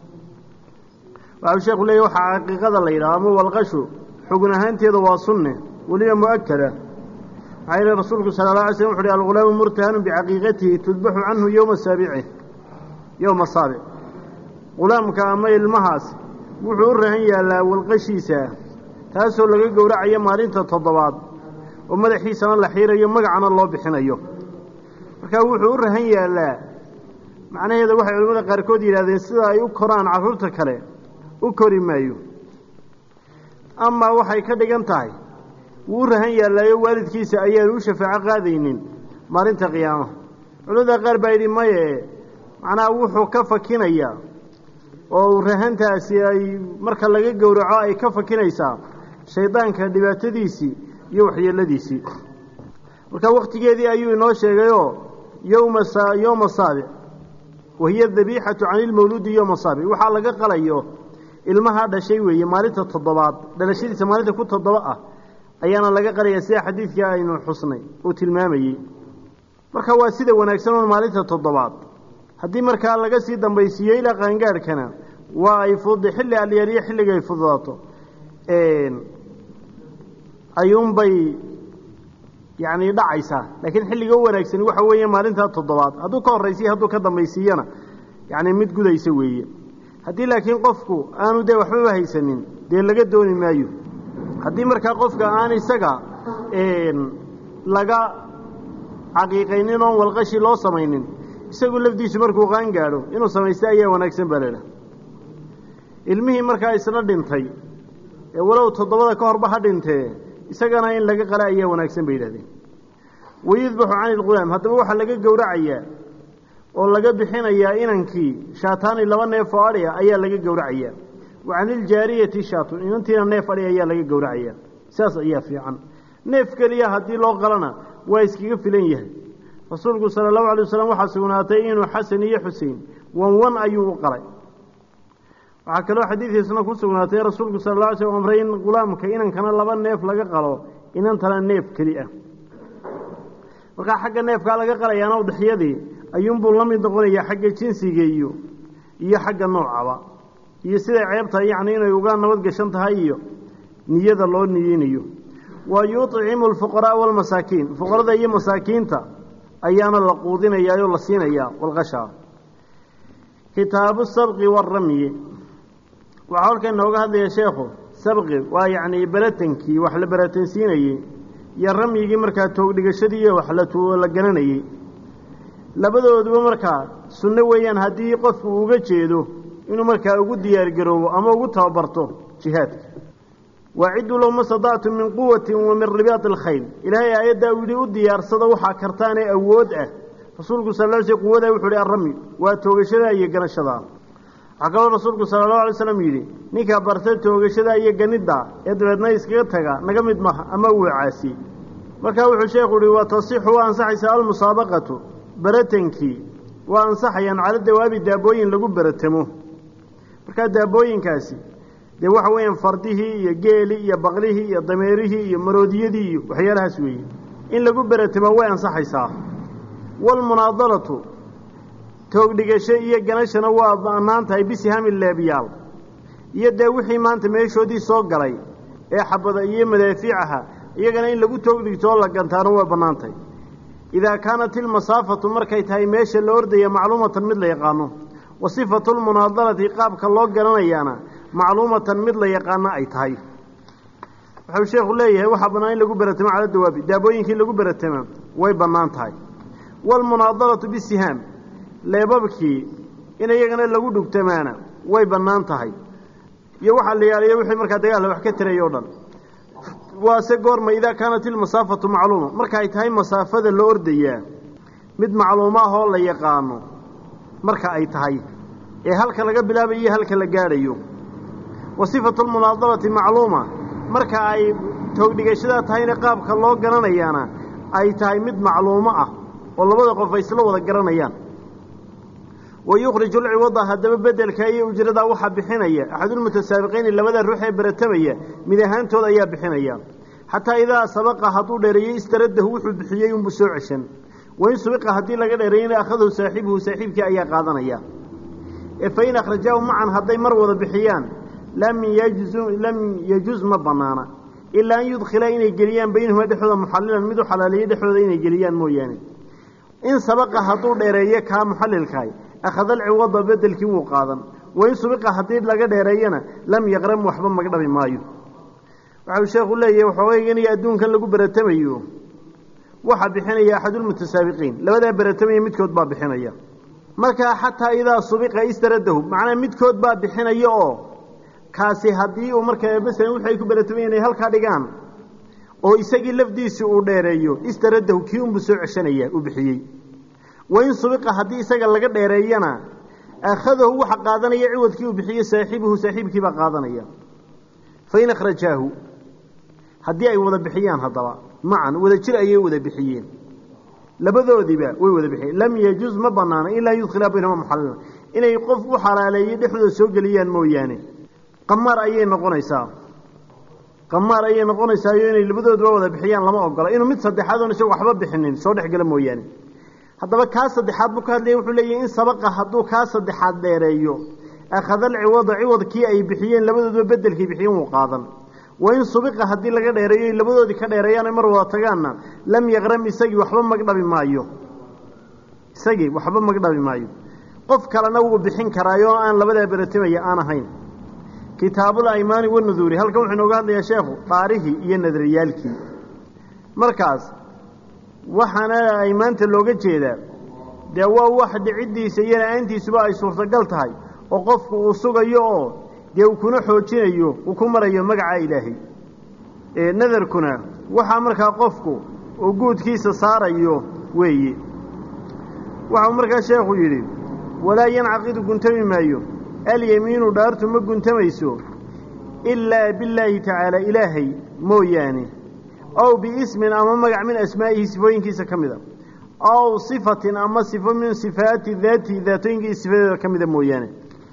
waxau sheekhu leeyahy waxaa caqiiqada la yidhaha ama walqashu xugun ahaanteeda waa sunne weliba mu'akada maxaa yeele rasuulku sala alla alay slm wuxu uhi algulaamu murtahanun bicaqiiqatihi tudbaxu canhu yowma saabici yowma saabic gulaamka ama ilmahaas wuxuu u rahan yaallaa walqashiisa taasoo laga gowracayo maalinta toddobaad oo madaxiisana la xiirayo magacana loo bixinayo markaa wuxuu u rahan yaallaa macnaheeda waxay culimmada qaarkood yidhahdeen sida ay u koraan carruurta kale u kori maayo amaa waxay ka dhigan tahay wuu u rahan yaallaayo waalidkiisa ayaanu u shafaaco qaadaynin maalinta qiyaamaha culimmada qaar baa yidhi maye macnaha wuxuu ka fakinayaa oo rahantaasi ay marka laga gowraco ay ka fakinaysaa shaydaanka dhibaatadiisii iyo waxyeeladiisii marka waktigeedii ayuu inoo sheegayoo yowma yowma saabic wahiya dabiixatu cani ilmawluudi yowma saabic waxaa laga qalayo ilmahaa dhashay weeye maalinta toddobaad dhalashadiisa maalinta ku toddoba ah ayaana laga qalaya sida xadiidkii aynu xusnay uu tilmaamayey marka waa sida wanaagsan oo maalinta toddobaad haddii markaa laga sii dambaysiiyo ilaa qaangaadhkana waa ay fud xilli alyaaliyo xilliga ay fududaato ayuunbay yacni dhacaysaa laakiin xilliga u wanaagsani waxa weeye maalintaa toddobaad hadduu ka horraysiiyo hadduu ka dambaysiiyana yacni mid gudaysa weeye haddii laakiin qofku aanu dee waxbaba haysanin dee laga dooni maayo haddii markaa qofka aan isaga laga caqiiqaynin oon walqashi loo samaynin isagu lafdiisu markuu qaan gaadho inuu samaysta ayaa wanaagsan baa laidhaha ilmihii markaa isna dhintay ee walow toddobada ka horba ha dhintee isagana in laga qala ayaa wanaagsan bay yidhahdeen wayudbaxu cani ilghulaam haddaba waxaa laga gowracayaa oo laga bixinayaa inankii shaataani laba neef oo adhi a ayaa laga gowracayaa wa caniljaariyati shaatun inantiina neef adhi ayaa laga gowracayaa saas ayaa fiican neef keliya haddii loo qalana waa iskaga filan yahay rasuulku sala allahu alay wasalam waxaa sugnaatay inuu xasan iyo xusein wan wan ayuu u qalay waxaa kaloo xadiidiisna ku sugnaatay rasuulku sala alla alay slam amray in gulaamka inankana laba neef laga qalo inantana neef keli ah markaa xagga neefkaa laga qalayaana udexyadii ayuunbuu la mid noqonayaa xagga jinsiga iyo iyo xagga noocaba iyo siday ceebtahay yacni inay uga nabad gashan tahay iyo niyada loo niyeynayo wa yuطcimu alfuqaraaa walmasaakiin fuqarada iyo masaakiinta ayaana la quudinayaa oo la siinayaa walqashaa kitaabu sabqi waaramyi waxaa halkan inooga hadlaya sheekhu sabqi waa yacni beratankii wax la beratansiinayey iyo ramyigii markaa toogdhigashadii iyo wax la garanayey labadooduba markaa sunno weeyaan haddii qofku uga jeedo inuu markaa ugu diyaargaroobo ama ugu tababarto jihaadka waacidduu lahu ma stadactum min quwatin wa min ribaati alkhayl ilaahay aayaddaa uu yidhi u diyaarsada waxaa kartaanee awood ah rasuulku sal l sl quwadaa wuxuu ihi arrami waa toogashada iyo ganashadaa waxaa kaloo rasuulku sala allahu alay slam yidhi ninkaa barta toogashada iyo ganidda ee dabeedna iskaga taga naga mid maha ama uu caasi markaa wuxuu sheekhu yihi waa tasixu waa ansaxaysaa almusaabaqatu beratankii waa ansaxayaan cala dawaabi daabooyin lagu beratamo markaa daabooyinkaasi dee waxa weeyaan fardihii iyo geeli iyo baqlihii iyo dameerihii iyo maroodiyadii iyo waxyaalahaas weeye in lagu beratamo way ansaxaysaa waalmunaadalatu toogdhigasho iyo ganashana waa bannaan tahay bisihami leebyaal iyo dee wixii maanta meeshoodii soo galay ee xabada iyo madaafiicaha iyagana in lagu toogdhigto oo la gantaano waa bannaan tahay idaa kaanat ilmasaafatu markay tahay meesha la ordaya macluumatan mid la yaqaano wa sifatu lmunaadalati qaabka loo garanayaana macluumatan mid la yaqaano ay tahay wuxuu sheekhu leeyahay waxaa bannaan in lagu beratamo cala dawaabi daabooyinkii lagu beratama way bannaan tahay waalmunaadalatu bisihaam leebabkii in iyagana lagu dhugtamaana way bannaan tahay iyo waxaa la yaaliya wixii markaa dagaalla wax ka tiraya o dhan waase goorma idaa kaanat ilmasaafatu macluuma marka ay tahay masaafada la ordayaa mid macluumo ah oo la yaqaano marka ay tahay ee halka laga bilaabayo iyo halka la gaadhayo wa sifatu lmunaadalati macluuma marka ay toogdhigashadaa tahayna qaabka loo garanayaana ay tahay mid macluumo ah oo labada qof ay isla wada garanayaan wa yukhriju lciwada haddaba bedelka iyo ujradaa waxaa bixinaya axadulmutasaabiqiini labada ruux ee beratamaya mid ahaantooda ayaa bixinaya xataa idaa sabaqa hadduu dheereeyey istaradahu wuxuu bixiyey unbuu soo ceshan wain subiqa haddii laga dheereeyena akhadahu saaxibuhu saaxiibkii ayaa qaadanaya ee fain akhrajaahu macan hadday mar wada bixiyaan lam yajuz ma banaana ilaa an yudkhila inay geliyaan baynahuma dhexdooda muxalilan mid u xalaaleeyey dhexdooda inay geliyaan mooyaane in sabaqa hadduu dheereeyo kaa muxalilkahay akhada alciwada bedelkii wuu qaadan wain subiqa haddii laga dheereeyana lam yaqram waxba maga dhabi maayo waxau sheekhu leeyahay waxoogaygan iyo adduunkan lagu beratamayo waxaa bixinaya axadulmutasaabiqiin labadaa beratamaya midkood baa bixinaya markaa xataa idaa subiqa istaradahu macnaa midkood baa bixinaya oo kaasi haddii uu markaa masalan wixi ay ku beratamayeen ay halkaa dhigaan oo isagii lafdiisii uu dheereeyo istaradahu kii unbuu soo ceshanaya uu bixiyey wain subiqa haddii isaga laga dheereeyana akhadahu waxa qaadanaya ciwadkii uu bixiye saaxibuhu saaxiibkiibaa qaadanaya fain akhrajaahu haddii ay wada bixiyaan haddaba macan wada jir ayay wada bixiyeen labadoodiiba way wada bixiyeen lam yajuz ma banaana ilaa yudkhilaa baynahuma muxalila inay qof u xalaaleeyey dhexdooda soo geliyaan mooyaane qamaar ayay noqonaysaa qamaar ayay noqonaysaayo inay labadooduba wada bixiyaan lama ogola inuu mid saddexaad oon isaga waxba bixinin soo dhexgala mooyaane haddaba kaa saddexaad buu ka hadlaya wuxuu leeyahy in sabaqa hadduu kaa saddexaad dheereeyo akhada alciwada ciwadkii ay bixiyeen labadooduba bedelkii bixiyeen wuu qaadan wain subiqa haddii laga dheereeyo labadoodii ka dheereeyaan mar wada tagaanna lam yaqram isagii waxba magdhabi maayo isagii waxba magdhabi maayo qof kalena wuu bixin karaayo aan labadaa beratamaya aan ahayn kitaabul aymaani wanuduuri halkan wuxuu inooga hadlayaa sheekhu dhaarihii iyo nadariyaalkii markaas waxaana aymaanta looga jeedaa dee waa wax dhiciddiisa iyo la-aantiisuba ay suurtagal tahay oo qofku uu sugayo oo dee uu kuna xoojinayo uu ku marayo magaca ilaahay nadarkuna waxaa markaa qofku uu guudkiisa saarayo weeye waxau markaa sheekhu yidhi walaa yancaqidu guntami maayo alyamiinu dhaartu ma guntamayso ilaa billaahi tacaala ilaahay mooyaane ow biismin ama magac min asmaa'ihi sifooyinkiisa ka mida aw sifatin ama sifo min sifaati daati daatooyinkii sifadeeda ka mida mooyaane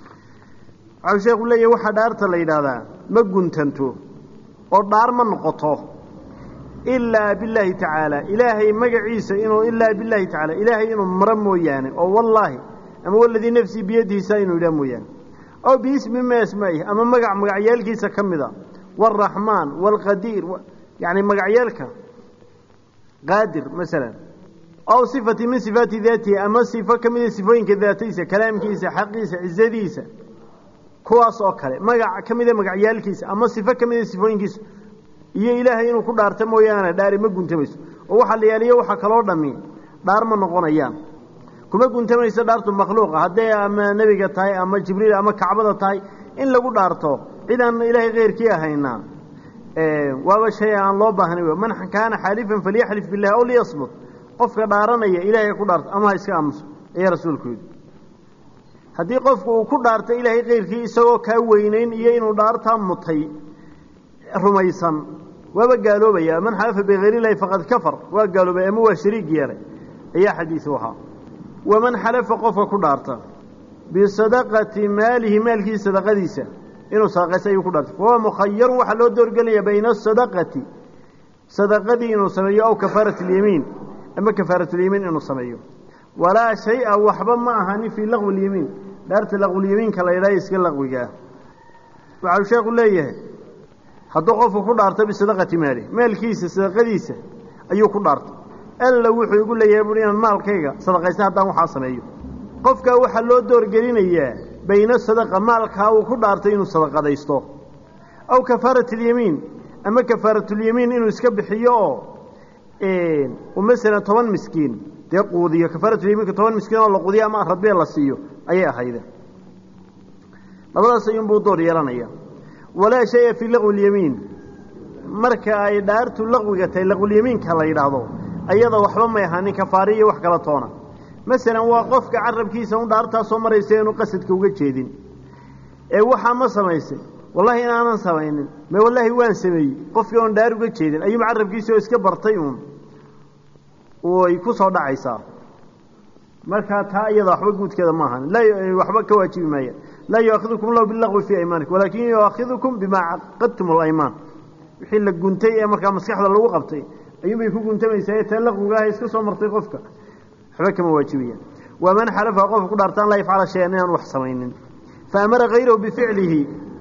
waxau sheekhu leeyahy waxaa dhaarta la yidhaahdaa ma guntanto oo dhaar ma noqoto ilaa billaahi tacaala ilaahay magaciisa inuu ilaa billaahi tacaala ilaahay inuu maro mooyaane oo wallaahi ama waladii nafsii biyadiisa inuu yidhaha mooyaane aw biismi ma asmaa'ihi ama magac magacyaalkiisa ka mida waalraxmaan waalqadiir yacni magacyaalka qaadir masalan aw sifati min sifaati daatihi ama sifo ka mida sifooyinka daatadiisa kalaamkiisa xaqiisa cizadiisa kuwaas oo kale magac ka mida magacyaalkiisa ama sifo ka mida sifooyinkiisa iyo ilaahay inuu ku dhaarta mooyaane dhaari ma guntamayso oo waxaa la yaaliyo waxa kaloo dhammi dhaar ma noqonayaan kuma guntamayso dhaartu makhluuqa hadday ama nebiga tahay ama jibriil ama kacbada tahay in lagu dhaarto cid aan ilaahay keyrkii ahayna waaba shay aan loo baahnay man kaana xaalifan falyaxlif billahi aw liyasmut qofka dhaaranaya ilaahay ku dhaarto ama ha iska aamuso ayaa rasuulku yidhi haddii qofku uu ku dhaarto ilaahay keyrkii isagoo kaa weynayn iyo inuu dhaartaa mutay rumaysan waaba gaaloobaya man xalafa bikayr illahi faqad kafar waa gaaloobay ama waa shariig yeelay ayaa xadiisu ahaa waman xalafa qofka ku dhaarta bisadaqati maalihi maalkiisa sadaqadiisa inuu sadaqaysta ayuu ku dhaartay fahuwa mukhayarun waxaa loo doorgelaya bayna asadaqati sadaqadii inuu sameeyo aw kafaarati اlyamiin ama kafaaratulyamiin inuu sameeyo walaa shay-a waxba ma ahani fii laqwi اlyamiin dhaarta laqwulyamiinka la yidhaha iska laqwigaa waxau sheekhu leeyahay hadduu qofku ku dhaarto bisadaqati maalihi maalkiisa sadaqadiisa ayuu ku dhaartay alla wuxuu igu leeyahay buui inaan maalkayga sadaqaysta haddaan waxaa sameeyo qofkaa waxaa loo doorgelinayaa bayna sadaqa maalkaa uu ku dhaartay inuu sadaqadaysto aw kafaarat alyamiin ama kafaaratulyamiin inuu iska bixiyo oo masalan toban miskiin dee quudiyo kafaaratulyamiinka toban miskiin oo la quudiyo ama radbee la siiyo ayay ahayde labadaas ayuunbuu door yeelanaya walaa shaya fii laqwi lyamiin marka ay dhaartu laqwiga tahay laqwulyamiinka la yidhaahdo ayada waxba may ahaanin kafaari iyo wax kala toona masalan waa qofka carabkiisa un dhaartaa soo maraysa inuu qasadka uga jeedin ee waxaa ma samaysay wallahi inaanan samaynin me wallaahi waan sameeyey qofkii oon dhaar uga jeedin ayuuba carabkiisa oo iska bartay uun way ku soo dhacaysaa markaa taa iyada waxba guudkeeda ma ahan waxba ka waajibi maaya laa yuaakidukum lahu bilaqwi fii aymaanikum walaakin yuaakidukum bimaa caqadtum alaymaan wixii la guntay ee markaa maskaxda lagu qabtay ayuunbay ku guntamaysaa taa laqwigaah iska soo martay qofka waxba kama waajibayaan waman xalafa qofka ku dhaarta an laa yafcala shayan inaan wax samaynin fa amara hayrahu bificlihi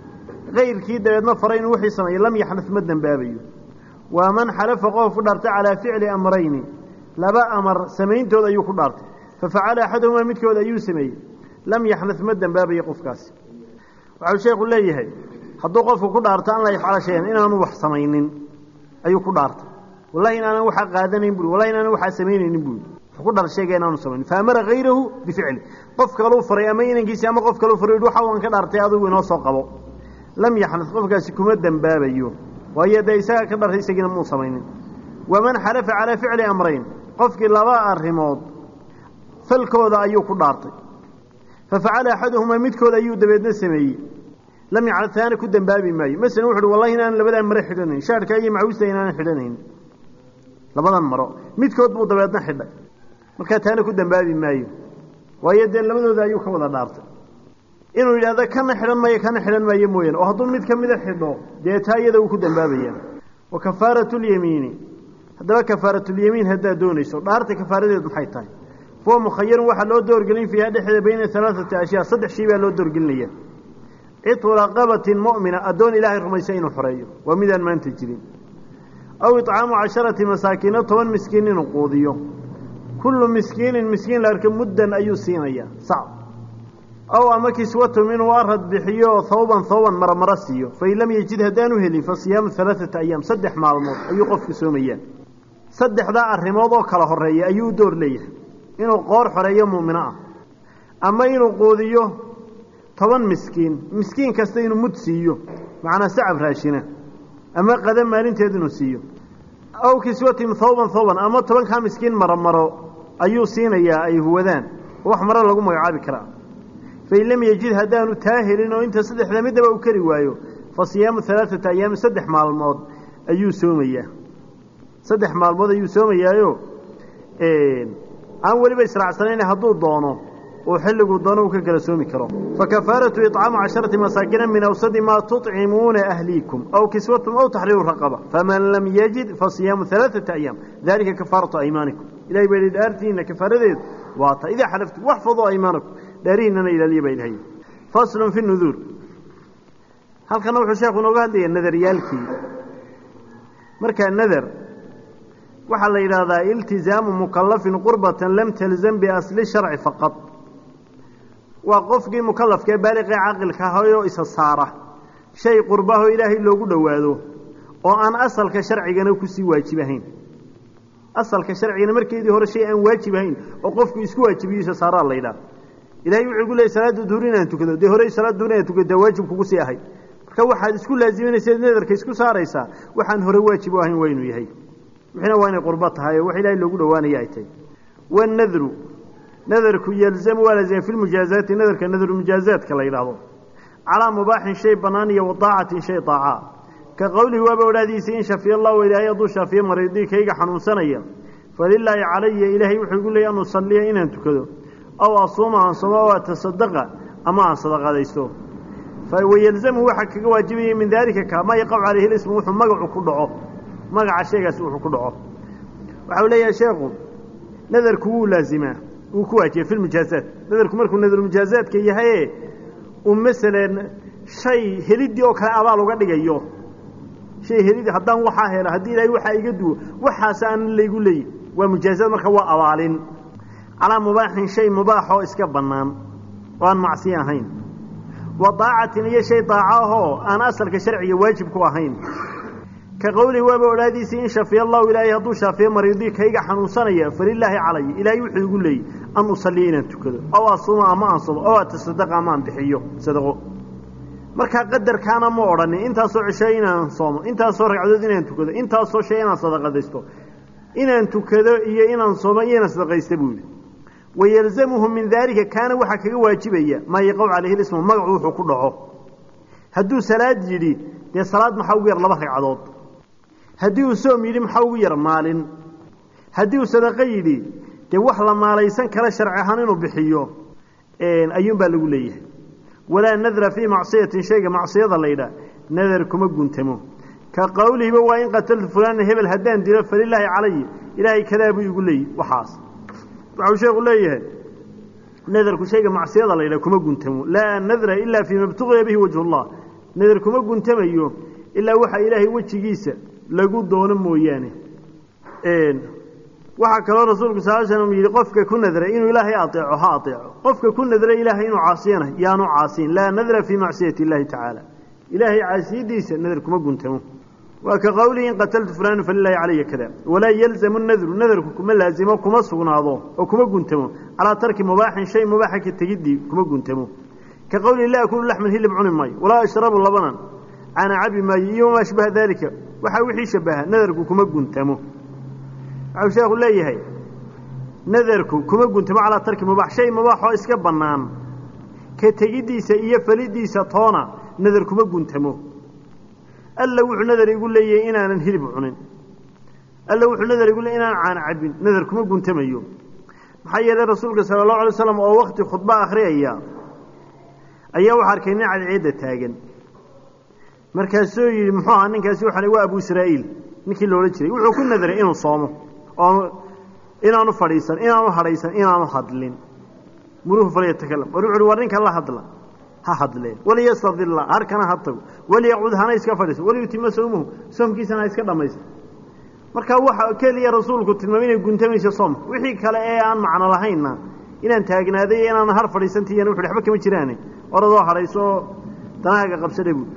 kayrkii dabeedna faray inuu wixii sameeyo lam yaxnad ma dembaabayo waman xalafa qofka ku dhaartay calaa ficli amrayni laba amar samayntood ayuu ku dhaartay fafacala axaduhumaa midkood ayuu sameeyey lam yaxnad ma dembaabayo qofkaasi waxau sheekhu leeyahay hadduu qofku ku dhaarto an laa yafcala shayan inaanu wax samaynin ayuu ku dhaartay wallahi inaanan waxaa qaadanayn bui wallahi inaanan waxaa samaynaynin bui ku dhar sheega inaanu samayn faamara hayrahu bificli qof kaluu faray ama inankiisi ama qof kaluu faray waxa waan ka dhaartay adigu inoo soo qabo lam yaxnad qofkaasi kuma dembaabayo waayo dee isagaa ka dhartay isagiina muu samaynin waman xalafa calaa ficli amrayn qofkii laba arrimood falkooda ayuu ku dhaartay fafacala axaduhumaa midkood ayuu dabeedna sameeyey lam yaxnad taana ku dembaabi maayo masalan wuxu uhi wallahi inaanan labadan mare xidhanayn shaarkaa iyo macawista inaanan xidhanayn labadan maro midkood buu dabeedna xidhay markaa taana ku dembaabi maayo waayo dee labadooda ayuu ka wada dhaartay inuu yidhahdo kana xidhan maayo kana xidhan maayo mooyaane oo hadduu mid ka mida xidho dee taa iyada uu ku dembaabayaa wa kafaaratulyamiini haddaba kafaaratulyamiin haddaad doonayso dhaarta kafaaradeed maxay tahay fuwa mukhayarun waxaa loo doorgelin fiiha dhexdeeda bayna alaaati ashyaa saddex shay baa loo doorgelinaya citu raqabatin mu'mina addoon ilaahay rumaysa inuu xoreeyo waa midaan maanta jirin aw icaamu casharati masaakiino toban miskiin inuu quudiyo kullu miskiinin miskiin la arka muddan ayuu siinayaa sac aw ama kiswatum inuu arad bixiyo hawban hawban marmaro siiyo fain lam yejid haddaanu helin fa siyaamu alaaata ayaam saddex maalmood ayuu qofku soomayaa saddexdaa arrimood oo kala horeeya ayuu u door leeyahay inuu qoor xoreeyo muumino ah ama inuu quudiyo toban miskiin miskiin kasta inuu mud siiyo macnaa sacab raashina ama qada maalinteed inuu siiyo aw kiswatim hawban hawban ama tobankaa miskiin maromaro ayuu siinayaa ay huwadaan oo wax maro lagu magacaabi karaa fain lam yejid haddaanu taa helin oo inta saddexda midaba u kari waayo fa siyaamu alaaata ayaami saddex maalmood ayuu soomayaa saddex maalmood ayuu soomayaayo aan weliba israacsanayn hadduu doono uu xilliguu doono uu ka kala soomi karo fakafaaratu iطcaamu casharati masaakina min awsadi maa tuطcimuuna ahliikum aw kiswatum aw taxriiru raqaba faman lam yajid fasiyaamu alaaثata ayaam dalika kafaaratu aymaanikum ilahay baa yidhi dhaartiina kafaaradeedu waa ta idaa xalaftum waxfaduu aymaanakum dhaarihiinana ilaaliya baa ilahay faslun fi nuduur halkana wuxuu sheekhu inooga hadlaya nadaryaalkii markaa nadar waxaa la yidhaahdaa iltizaamu mukalafin qurbatan lam talzam biasli sharci faqad waa qofkii mukalafka ee baaliqee caqilka ahayoo isa saara shay qurbahoo ilaahay loogu dhowaado oo aan asalka sharcigana kusii waajibahayn asalka sharcigana markeedii hore shay aan waajib ahayn oo qofku isku waajibiyo isa saaraa la yidhaha ilahay wuxuu ku leeyay salaada duhur inaan tukado dee horey salaada duhur inaan tukada waajib kugu sii ahay marka waxaad isku laaziminaysa nadarka isku saaraysaa waxaan hore waajib u ahayn waa inuu yahay wixina waa inay qurbo tahay oo wax ilaahay loogu dhowaanaya ay tahay wanadru nadarku yalzamu waa laazima fi lmujaazaati nadarka nadrumujaazaadka la yidhaahdo calaa mubaaxin shay bannaan iyo wadaacatin shay daaca ka qowlihi waaba odhaadiisa in shafiya allahu ilaahay hadduu shaafiye mariidii kayga xanuunsanaya falilaahi calaya ilaahay wuxuu igu leeyay an usalliya inaan tukado aw asuuma aan somo aw atasadaqa ama aan sadaqadaysto wayalzamu waxaa kaga waajibaya min daalika ka maa yaqacu calayhi lismu wuxuu magacu ku dhaco magaca sheegaasi wuxuu ku dhaco waxa uu leeyahay sheekhu nadarku wuu laazimaa wuu ku waajiba fi lmujaazaat nadarku markuu nadarmujaazaadka yahaye uu masalan shay heliddii oo kale abaal uga dhigayo shay helidii haddaan waxaa helo haddii ilaahay waxaa iga duwo waxaas aan laygu leeyi waa mujaazaad marka waa abaalin calaa mubaaxin shay mubaaxoo iska bannaan oo aan macsiyo ahayn wa daacatin iyo shay daaco ahoo aan asalka sharciga waajib ku ahayn ka qowlihi waaba odhaadiisii in shafiya allahu ilaahay hadduu shaafiyo mariidii kayga xanuunsanaya falilaahi calaya ilaahay wuxuu igu leeyey an usalliya inaan tukado aw asuuma ama aan somo aw atasadaqa ama aan bixiyo sadaqo markaa qadarkaana ma odhanin intaasoo cisho inaan soomo intaasoo ragcadood inaan tukado intaasoo shay inaan sadaqadaysto inaan tukado iyo inaan soomo iyo inaan sadaqaysta buu yidhi wayalzamuhu min daalika kaana waxaa kaga waajibaya maa yaqaw calayhi lismu magacu wuxuu ku dhaco hadduu salaad yidhi dee salaad maxaa ugu yar laba ragcadood haddii uu soom yidhi maxaa ugu yar maalin haddii uu sadaqo yidhi dee wax la maalaysan kara sharci ahaan inuu bixiyo ayuunbaa lagu leeyahay walaa nadra fii macsiyatin shayga macsiyada laydhaah nadar kuma guntamo ka qowlihiba waa in qataltu fulaana hebel haddaan dilo falilaahi calay ilaahay kadaa buu igu leeyi waxaas waxau sheekhu leeyahay nadarku shayga macsiyada laydhaah kuma guntamo laa nadra ilaa fii ma btuqiya bihi wajhullah nadar kuma guntamayo ilaa waxa ilaahay wejigiisa lagu doono mooyaane waxaa kaloo rasuulku sal slam yidhi qofka ku nadray inuu ilaahay aeeco ha aeeco qofka ku nadray ilaahay inuu caasiyana yaanu caasiyin laa nadra fii macsiyati illaahi tacaala ilaahay caasiyadiisa nadar kuma guntamo waa ka qowlihi in qataltu fulaana falilaahi calaya kada walaa yalzamu nadru nadarku kuma laazimo kuma sugnaado oo kuma guntamo calaa tarki mubaaxin shay mubaaxa ka tegidii kuma guntamo ka qowlihi laa akulu laxman hilib cuni maayo walaa ashrabu labanan cana cabi maayo iyo wamaa ashbaha daalika waxaa wixii shabaha nadarku kuma guntamo waxau sheekhu leeyahay nadarku kuma guntamo calaa tarki mubaax shay mubaaxoo iska bannaan ka tegiddiisa iyo falidiisa toona nadar kuma guntamo alla wuxuu nadar igu leeyahay inaanan hilib cunin alla wuxuu nadar igu leeyay inaanan caana cabin nadar kuma guntamayo maxaa yeelay rasuulka sala allahu alay waslam oo wakti khudba akhriyaya ayaa waxaa arkay nin cadceedda taagan markaasuu yidhi muxuu ahaa ninkaasi waxaan waa abu israa'iil ninkii la odhan jiray wuxuu ku nadaray inuu soomo oo inaanu fadhiisan inaanu hadhaysan inaanu hadlin muruhu falyatakalam war wuxu uhi war ninkan la hadla ha hadleen waliyastadilla harkana ha tago waliyaqcud hana iska fadhiiso waliyutima sawmuhu soomkiisana ha iska dhammaysta marka waxa keliya rasuulku tilmaamay inay guntamayso soomka wixii kale ee aan macno lahaynna inaan taagnaaday iyo inaan har fadhiisantiiyana wuxu waxba kama jiraane oradoo hadhayso oo danahaaga qabsadha buui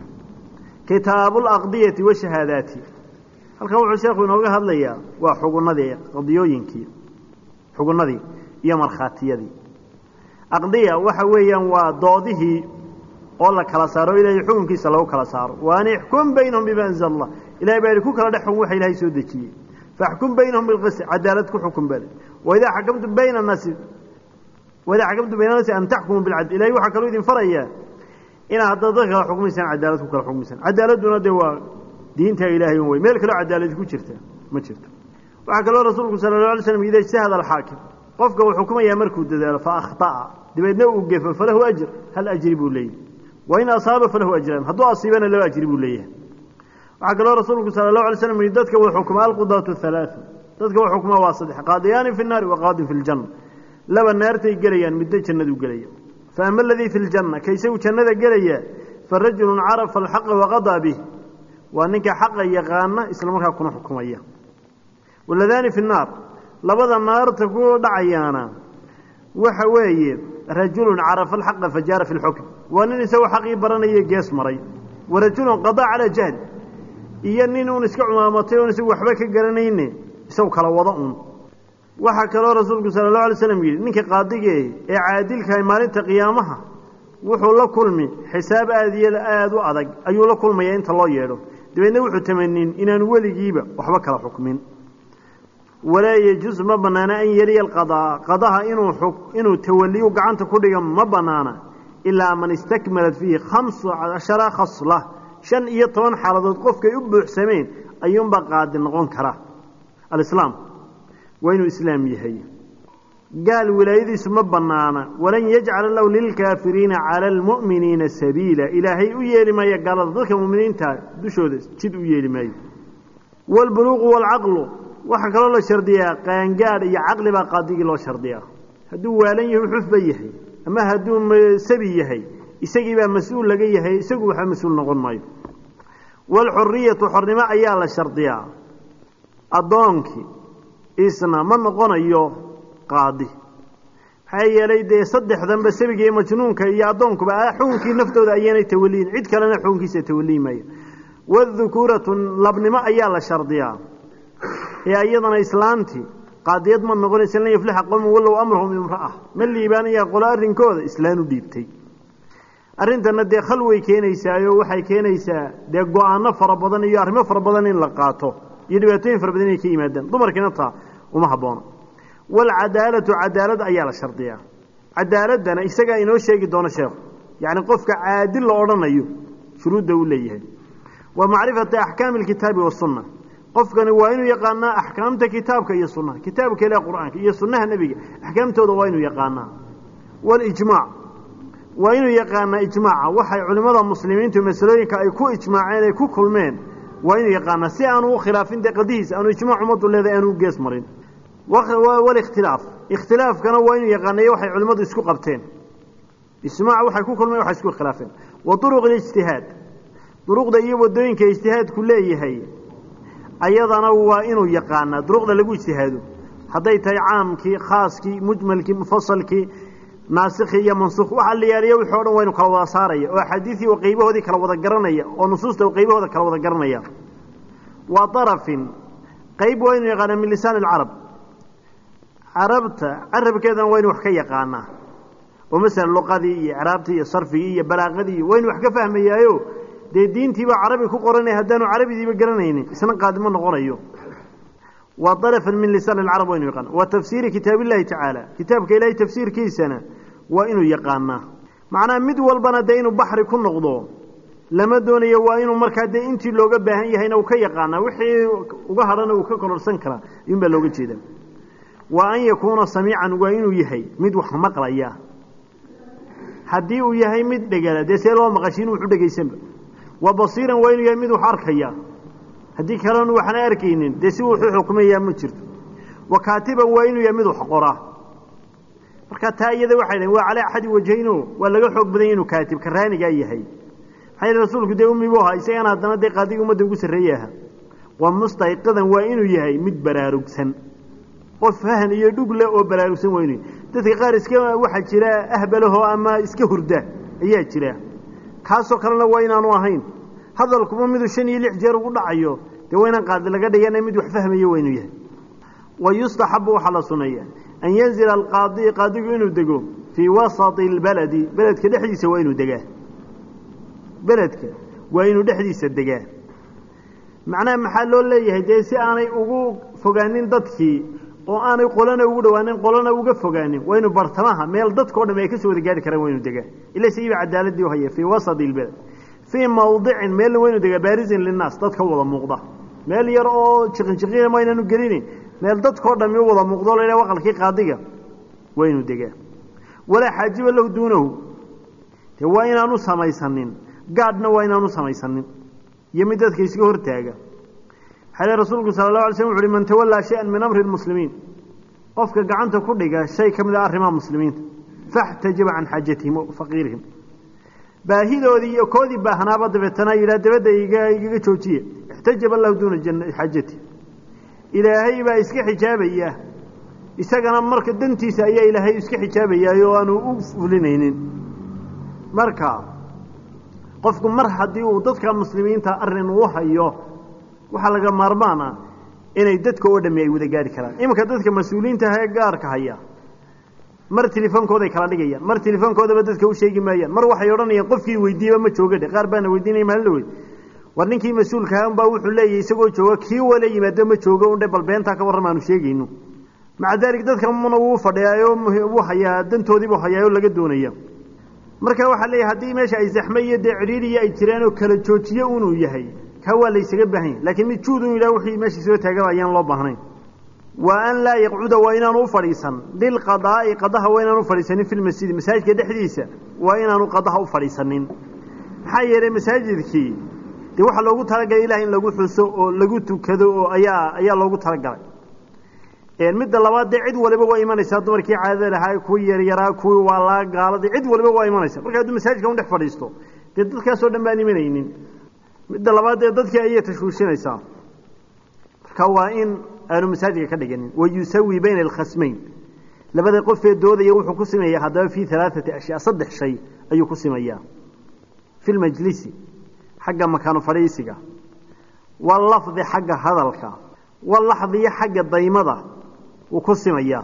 kitaabuulaqdiyati washahaadaati halkan wuxuu sheekhu inooga hadlayaa waa xugunadii qadiyooyinkii xugunnadii iyo markhaatiyadii aqdiya waxa weeyaan waa doodihii oo la kala saaro o ilaahay xukunkiisa lagu kala saaro wa an ixkum baynahum bima anzala allah ilahay baa yihi ku kala dhex xukun waxa ilahay soo dejiyey faxkum baynahum bilqist cadaalad ku xukun bale waidaa xakamtum bayna annaasi waidaa xakamtum bayna annaasi an taxkumuu bilcadl ilahay waxaa kaloo idin farayaa inaad haddaad dadka kala xukmaysaan cadaalad ku kala xukmaysaan cadaaladduna dee waa diinta ilaahay un wey meel kaloo cadaaladi ku jirta ma jirto waxaa kaloo rasuulku sala la alay slam ida ijtahada alxaakim qofka uu xukumayaa markuu dadaalo fa akhطa'a dabeedna uu gefo falahu ajr hal ajri buu leeyahay wain asaaba falahu ajraan hadduu asiibana laba ajri buu leeyahay waxaa kaloo rasuulku sala allahu alay slam yihi dadka uu xukumaa alqudaatu halaatu dadka uu xukumaa waa saddex qaadiyaani fi nnaari wa qaadin fi ljanna laba naartay gelayaan midna jannaduu gelaya fa ama aladii fi ljanna ka isagu jannada gelaya fa rajulun carafa alxaqa waqadaa bih waa ninka xaqa yaqaana isla markaa kuna xukumaya waladaani fi nnaar labada naarta ku dhacayaana waxa weeye rajulun carafa alxaqa fajaara fi lxukm waa nin isagoo xaqii baranaya gees maray wa rajulun qadaa calaa jahl iyo nin uun iska cumaamatay oon isagu waxba ka garanayne isagu kala wada un waxaa kaloo rasuulku sala allahu alay slam yidhi ninka qaadigee ee caadilkahay maalinta qiyaamaha wuxuu la kulmi xisaab aada iyo aada u adag ayuu la kulmayaa inta loo yeedho dabeedna wuxuu tamanin inaanu weligiiba waxba kala xukmin walaa yejuus ma banaana an yeliya alqadaa qadaha inuu inuu tawaliyu gacanta ku dhiga ma banaana ilaa man istakmalat fiihi khamsu cashara khasla shan iyo toban xaaladood qofkay u buuxsameen ayuunbaa qaadi noqon kara alislaam waa inuu islaam yahay gaal wilaayadiisu ma banaana walan yajcala lahu lilkaafiriina cala almu'miniina sabiila ilaahay u yeeli maayo gaalada dadka muminiinta dushooda jid u yeeli maayo waalbuluuqu waalcaqlu waxaa kaloo la shardiyaa qaangaadh iyo caqli baa qaadigii loo shardiyaa hadduu waalan yahay xufba yahay ama hadduu sabi yahay isagii baa mas-uul laga yahay isagu waxba mas-uul noqon maayo waalxuriyatu xornimo ayaa la shardiyaa addoonkii isna ma noqonayo qaadi maxaa yeelay dee saddexdanba sabiga iyo majnuunka iyo addoonkuba xukunkii naftooda ayaynay tawaliyin cid kalena xukunkiisa tawaliyi maayo wadukuuratu labnimo ayaa la shardiyaa ee iyadana islaantii qaadiyad ma noqonaysa lan yaflixa qowman wallow amrahum imra'a ma liibaanaya qolo arrinkooda islaan u dhiibtay arrintana dee khalway keenaysaayo waxay keenaysaa dee go-aano fara badan iyo arrimo fara badan in la qaato iyo dhibaatooyin fara badan inay ka yimaadaan dumarkiina taa uma haboono waalcadaalatu cadaalad ayaa la shardiyaa cadaaladdana isagaa inoo sheegi doono sheekhu yacni qofka caadil la odhanayo shuruudda uu leeyahay wa macrifati axkaami alkitaabi wasunna qofkani waa inuu yaqaanaa axkaamta kitaabka iyo sunnaha kitaabka ilaah qur-aanka iyo sunnaha nebiga axkaamtooda waa inuu yaqaanaa walijmaac waa inuu yaqaanaa ijmaaca waxay culimmada muslimiintu masalooyinka ay ku ijmaaceen ay ku kulmeen waa inuu yaqaanaa si aanu u khilaafin dee qadihiisa aanu ijmaac ummaddu leedahay aanu u gees marin walikhtilaaf ikhtilaafkana waa inuu yaqaanayo waxay culimmadu isku qabteen ijmaac waxay ku kulmeen waxay isku khilaafeen wa duruq alijtihaad duruqda iyo wadooyinka ijtihaadku leeyahay ayadana waa inuu yaqaanaa duruqda lagu ijtihaado hadday tahay caamkii khaaskii mujmalkii mufasalkii naasikhi iyo mansuukh waxa la yaaliya wixii o dhan waa inu kala wada saaraya oo axaadiisii oo qaybahoodii kala wada garanaya oo nusuusta oo qaybahooda kala wada garanaya waa darafin qayb waa inuu yaqaanaa min lisaan alcarab carabta carabkeedana waa inu wax ka yaqaanaa oo masalan luqadii iyo icraabtii iyo sarfigii iyo balaaqadii waa inu wax ka fahmayaayo dee diintiibaa carabi ku qoranaya haddaanu carabidiiba garanaynin isna qaadimo noqonayo waa darafan min lisaan alcarab waa inu yaqaana wa tafsiiri kitaab illahi tacaala kitaabka ilaahay tafsiirkiisana waa inuu yaqaanaa macnaha mid walbana dee inuu baxri ku noqdo lama doonayo waa inuu markaa dee intii looga baahan yahayna uu ka yaqaanaa wixii uga hadhana uu ka kororsan karaa iyun baa looga jeeda wa an yakuuna samiican waa inuu yahay mid wax maqlaya haddii uu yahay mid dhegala dee see loo maqashiin wuxu dhegaysanba wa basiiran waa inuu yahay mid wax arkaya haddii kalenu waxna arkaynin dee si wuxuu xukmayaa ma jirto wa kaatiban waa inuu yahay mid wax qora marka taa iyada waxay dhahen waa calaa axadi wajhayno waa laga xoog badanya inuu kaatib karaanigaa yahay maxaa yidhi rasuulku dee ummi buu ahaa isagana haddana dee qaadiga ummadda ugu sarreeye aha wa mustayqidan waa inuu yahay mid baraarugsan qof fahan iyo dhug leh oo baraarugsan waa inuu yahay dadka qaar iska waxaa jira ahbalahoo ama iska hurda ayaa jira kaasoo kalena waa inaanu ahayn hadalkuma miduu shan iyo lix jeer ugu dhacayo dee waa inaan qaadi laga dhigana mid wax fahmayo waa inuu yahay wa yustaxabu waxaa la suneeya an yanzila alqaadi qaadigu inuu dego fii wasati albaladi beledka dhexdiisa waa inuu degaa beledka waa inuu dhexdiisa degaa macnaha maxaa loo leeyahay dee si aanay ugu fogaanin dadkii oo aanay qolana ugu dhawaanin qolana uga fogaanin waa inuu bartamaha meel dadkao dham ay kasoo wada gaari karaan waa inuu degaa ila sigiiba cadaaladii u haya fii wasati albalad fii mawdicin meelna waa inuu degaa baarisin linnaas dadka wada muuqda meel yar oo jiqinjiqina ma aynaanu gelinin meel dadkao dhami u wada muuqdo la ydhaha waqalkii qaadiga waa inuu degaa walaa xaajiba lahu duunahu dee waa inaanu samaysanin gaadhna waa inaanu samaysanin iyo mid dadka iska hortaaga waxaa rasuulku sala allahu alay slm wuxu uhi man tawallaa shay-an min amri lmuslimiin qofka gacanta ku dhiga shay ka mid a arrimaha muslimiinta faxtajiba can xaajatihim o faqiirihim baahidoodii iyo koodii baahnaaba dabeetana yidhaha dabadda igaga joojiye ixtajaba lahu duuna xaajati ilaahay baa iska xijaabaya isagana marka dantiisa ayaa ilaahay iska xijaabayaay oo aanu u fulinaynin marka qofku mar haddii uu dadka muslimiinta arrin uu hayo waxaa laga maarmaan ah inay dadka oo dhami ay wada gaari karaan iminka dadka mas-uuliyiinta ah ee gaarka haya mar telefoonkooday kala dhigayaan mar telefoonkoodaba dadka u sheegi maayaan mar waxay odhanayaan qofkii weydiiyeba ma jooga dhe qaar baana weydiinaya maalin la wey war ninkii mas-uulkaha unbaa wuxuu leeyahy isagoo jooga kii wala yimaado ma joogo undhe bal beentaa ka warram aanu sheegayno maca daalik dadka muna wuu fadhiyaayo wuu hayaa dantoodiibuu hayaayoo laga doonaya marka waxaa leeyahay haddii meesha ay zaxme iyo dee cidhiiriya ay jiraan oo kala joojiye unuu yahay kaa waa laysaga baahan yahy laakiin mid juud un yidhaha wixii meesha soo taagaba ayaan loo baahnayn wa an laa yaqcuda waa inaanu u fadhiisan lilqadaa'i qadaha waa inaanu ufadhiisanin fi lmasjidi masaajidka dhexdiisa waa inaanu qadaha u fadhiisanin maxaa yeelay masaajidkii dee waxaa loogu talagalay ilaah in lagu xuso oo lagu tukado oo ayaa ayaa loogu talagalay midda labaad dee cid waliba waa imanaysaa dumarkii caadada lahaa kuwii yaryaraa kuwii waalaa gaaladii cid waliba waa imanaysa marka hadduu masaajidka udhex fadhiisto dee dadkaasoo dhan baan imanaynin midda labaad dee dadkii ayay tashwiishinaysaa marka waa in aanu masaajidka ka dhiganin wayusawi bayna alkhasmayn labada qofee doodaya wuxuu ku simayaa haddaba fii alaaati ashyaa saddex shay ayuu ku simayaa fi lmajlisi xagga makaano fadhiisiga walafdi xagga hadalka walaxdiyo xagga daymada wuu ku simayaa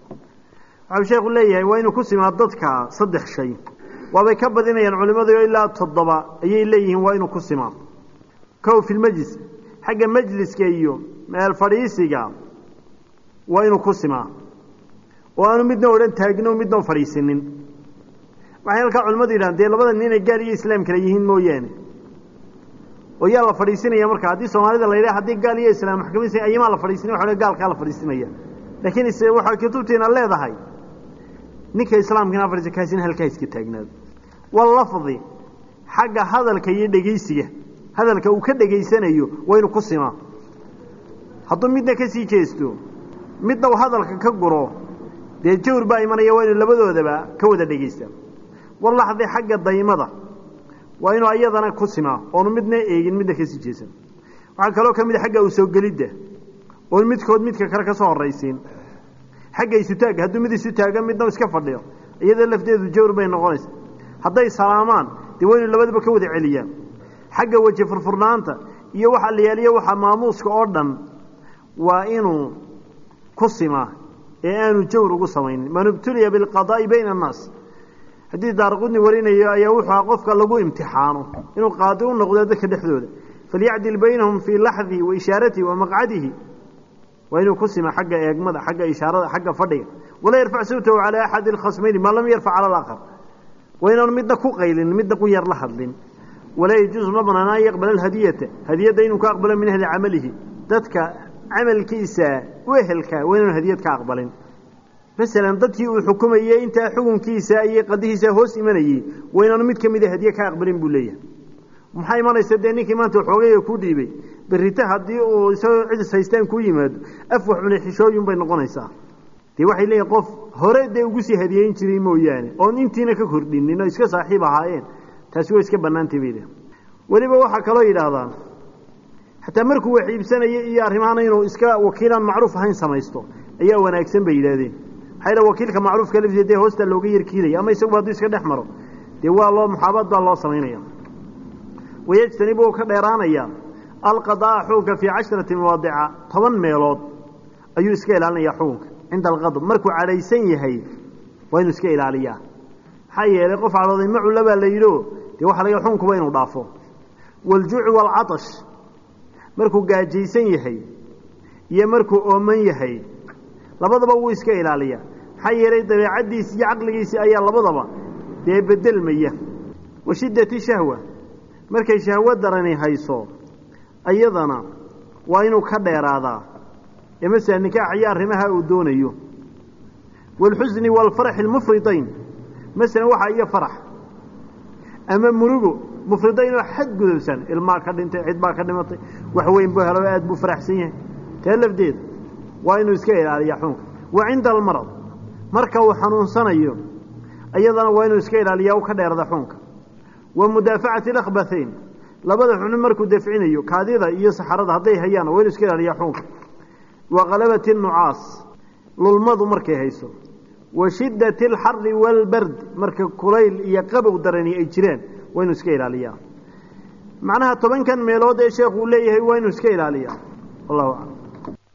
waxau sheekhu leeyahay waa inuu ku simaa dadka saddex shay waabay ka badinayaan culimmadu ilaa toddoba ayay leeyihiin waa inuu ku simaa kow fi lmajlis xagga majliska iyo meel fadhiisiga waa inuu ku simaa oo aanu midna odhan taagno midna fadhiisinin waxay halkaa culimmadu yidhahan dee labada nin inay gaal iyo islaam kale yihiin mooyaane oo yaa la fadhiisinaya marka haddii soomaalida la yidhaha haddii gaal iyo islaam maxkamadiisa ayamaa la fadhiisinaya waxa gaalkaa la fadhiisinaya laakiin is waxaa kutubtiina leedahay ninka islaamkana fadhiisa kaasina halkaa iska taagnaado walafdi xagga hadalka iyo dhegeysiga hadalka uu ka dhegaysanayo waa inuu ku simaa hadduu midna ka sii jeesto midna uu hadalka ka guro dee jawr baa imanaya waa inuu labadoodaba ka wada dhegeysta walaxdi xagga daymada waa inuu ayadana ku simaa oonu midna eegin midna kasii jeesan waxaa kaloo ka mid a xagga usoo gelidda oon midkood midka kale ka soo horraysiin xagga isutaagga hadduu mid isu taaga midna iska fadhiyo iyadoo lafteedu jawr bay noqonaysa hadday salaamaan dee waa inuu labadaba ka wada celiyaan xagga weji furfurnaanta iyo waxa la yaaliyo waxa maamuuska oo dhan waa inuu ku simaa ee aanu jawr ugu samaynin man ibtuliya bilqadaa'i bayna annaas haddii daaraqudni warinayo ayaa wuxuu aha qofka lagu imtixaano inuu qaadi u noqdo dadka dhexdooda falyacdil baynahum fii laxdihi wa ishaaratihi wa maqcadihi waa inuu ku sima xagga eegmada xagga ishaarada xagga fadhiga walaa yarfac sawtahu calaa axadi alkhasmayni maa lam yarfac cala alaakhar waa inaanu midna ku qaylin midna ku yar la hadlin walaa yajuusu ma banaana an yaqbala alhadiyata hadiyadda inuu ka aqbalo min ahli camalihi dadka camalkiisa wehelka waa inaanu hadiyad ka aqbalin masalan dadkii uu xukumayey intaa xukunkiisa iyo qadihiisa hoos imanayey waa inaanu mid ka mida hadiye ka aqbalin buu leeyahay maxaa imanaysa dee ninkii maanta xoogayga ku dhiibay berrita haddii uu isagoo cidis haystaan ku yimaado af wax cunay xishooyun bay noqonaysaa dee waxay leeyihin qof hore dee ugu sii hadiyeyn jiray mooyaane oon intiina ka kordhinin oo iska saaxiib ahaayeen taasi waa iska bannaantay bay leehay weliba waxaa kaloo yidhaahdaan xataa markuu wax iibsanayo iyo arrimahana inuu iska wakiilaan macruuf ahayn samaysto ayaa wanaagsan bay yidhahdeen maxaa wakiilka macruufka laftiisa dee hoosta looga yarkiilaya ama isaguba hadduu iska dhex maro dee waa loo muxaabaad baa loo samaynaya wayajtanibu uu ka dheeraanaya alqadaa'a xukunka fii casharati mawaadica toban meelood ayuu iska ilaalinaya xukunka cinda alqadb markuu cadhaysan yahay waa inuu iska ilaaliyaa maxaa yeelay qof cadhooday macula baa la yidhio dee waxa laga xukunkuba inuu dhaafo waljuuci waalcatash markuu gaajaysan yahay iyo markuu ooman yahay labadaba wuu iska ilaaliyaa maxaa yeelay dabeecaddiisi iyo caqligiisii ayaa labadaba dee bedelmaya wa shiddati shahwa markay shahwo darani hayso iyadana waa inuu ka dheeraadaa ee masala nikaax iyo arrimaha uu doonayo waalxusni waalfaraxi almufridayn masalan waxa iyo farax ama murugo mufridayn oo xad gudubsan ilmaa ka dhintay cid baa ka dhimatay wax weyn buu helo aad buu faraxsan yahay tee lafdeeda waa inuu iska ilaaliyaa xunka wa cinda almarad marka uu xanuunsanayo iyadana waa inuu iska ilaaliyaa u ka dheerada xunka wa mudaafacati alakhbathayn labada xubno markuu dafcinayo kaadida iyo saxarada hadday hayaan waa inuu iska ilaaliyaa xunka wa qalabati nucaas lulmadu markay hayso wa shiddati alxari waalbard marka kulayl iyo qabow darani ay jiraan waa inuu iska ilaaliyaa macnaha tobankan meelood ee sheekhu uu leeyahay waa inuu iska ilaaliyaa wallahu aclam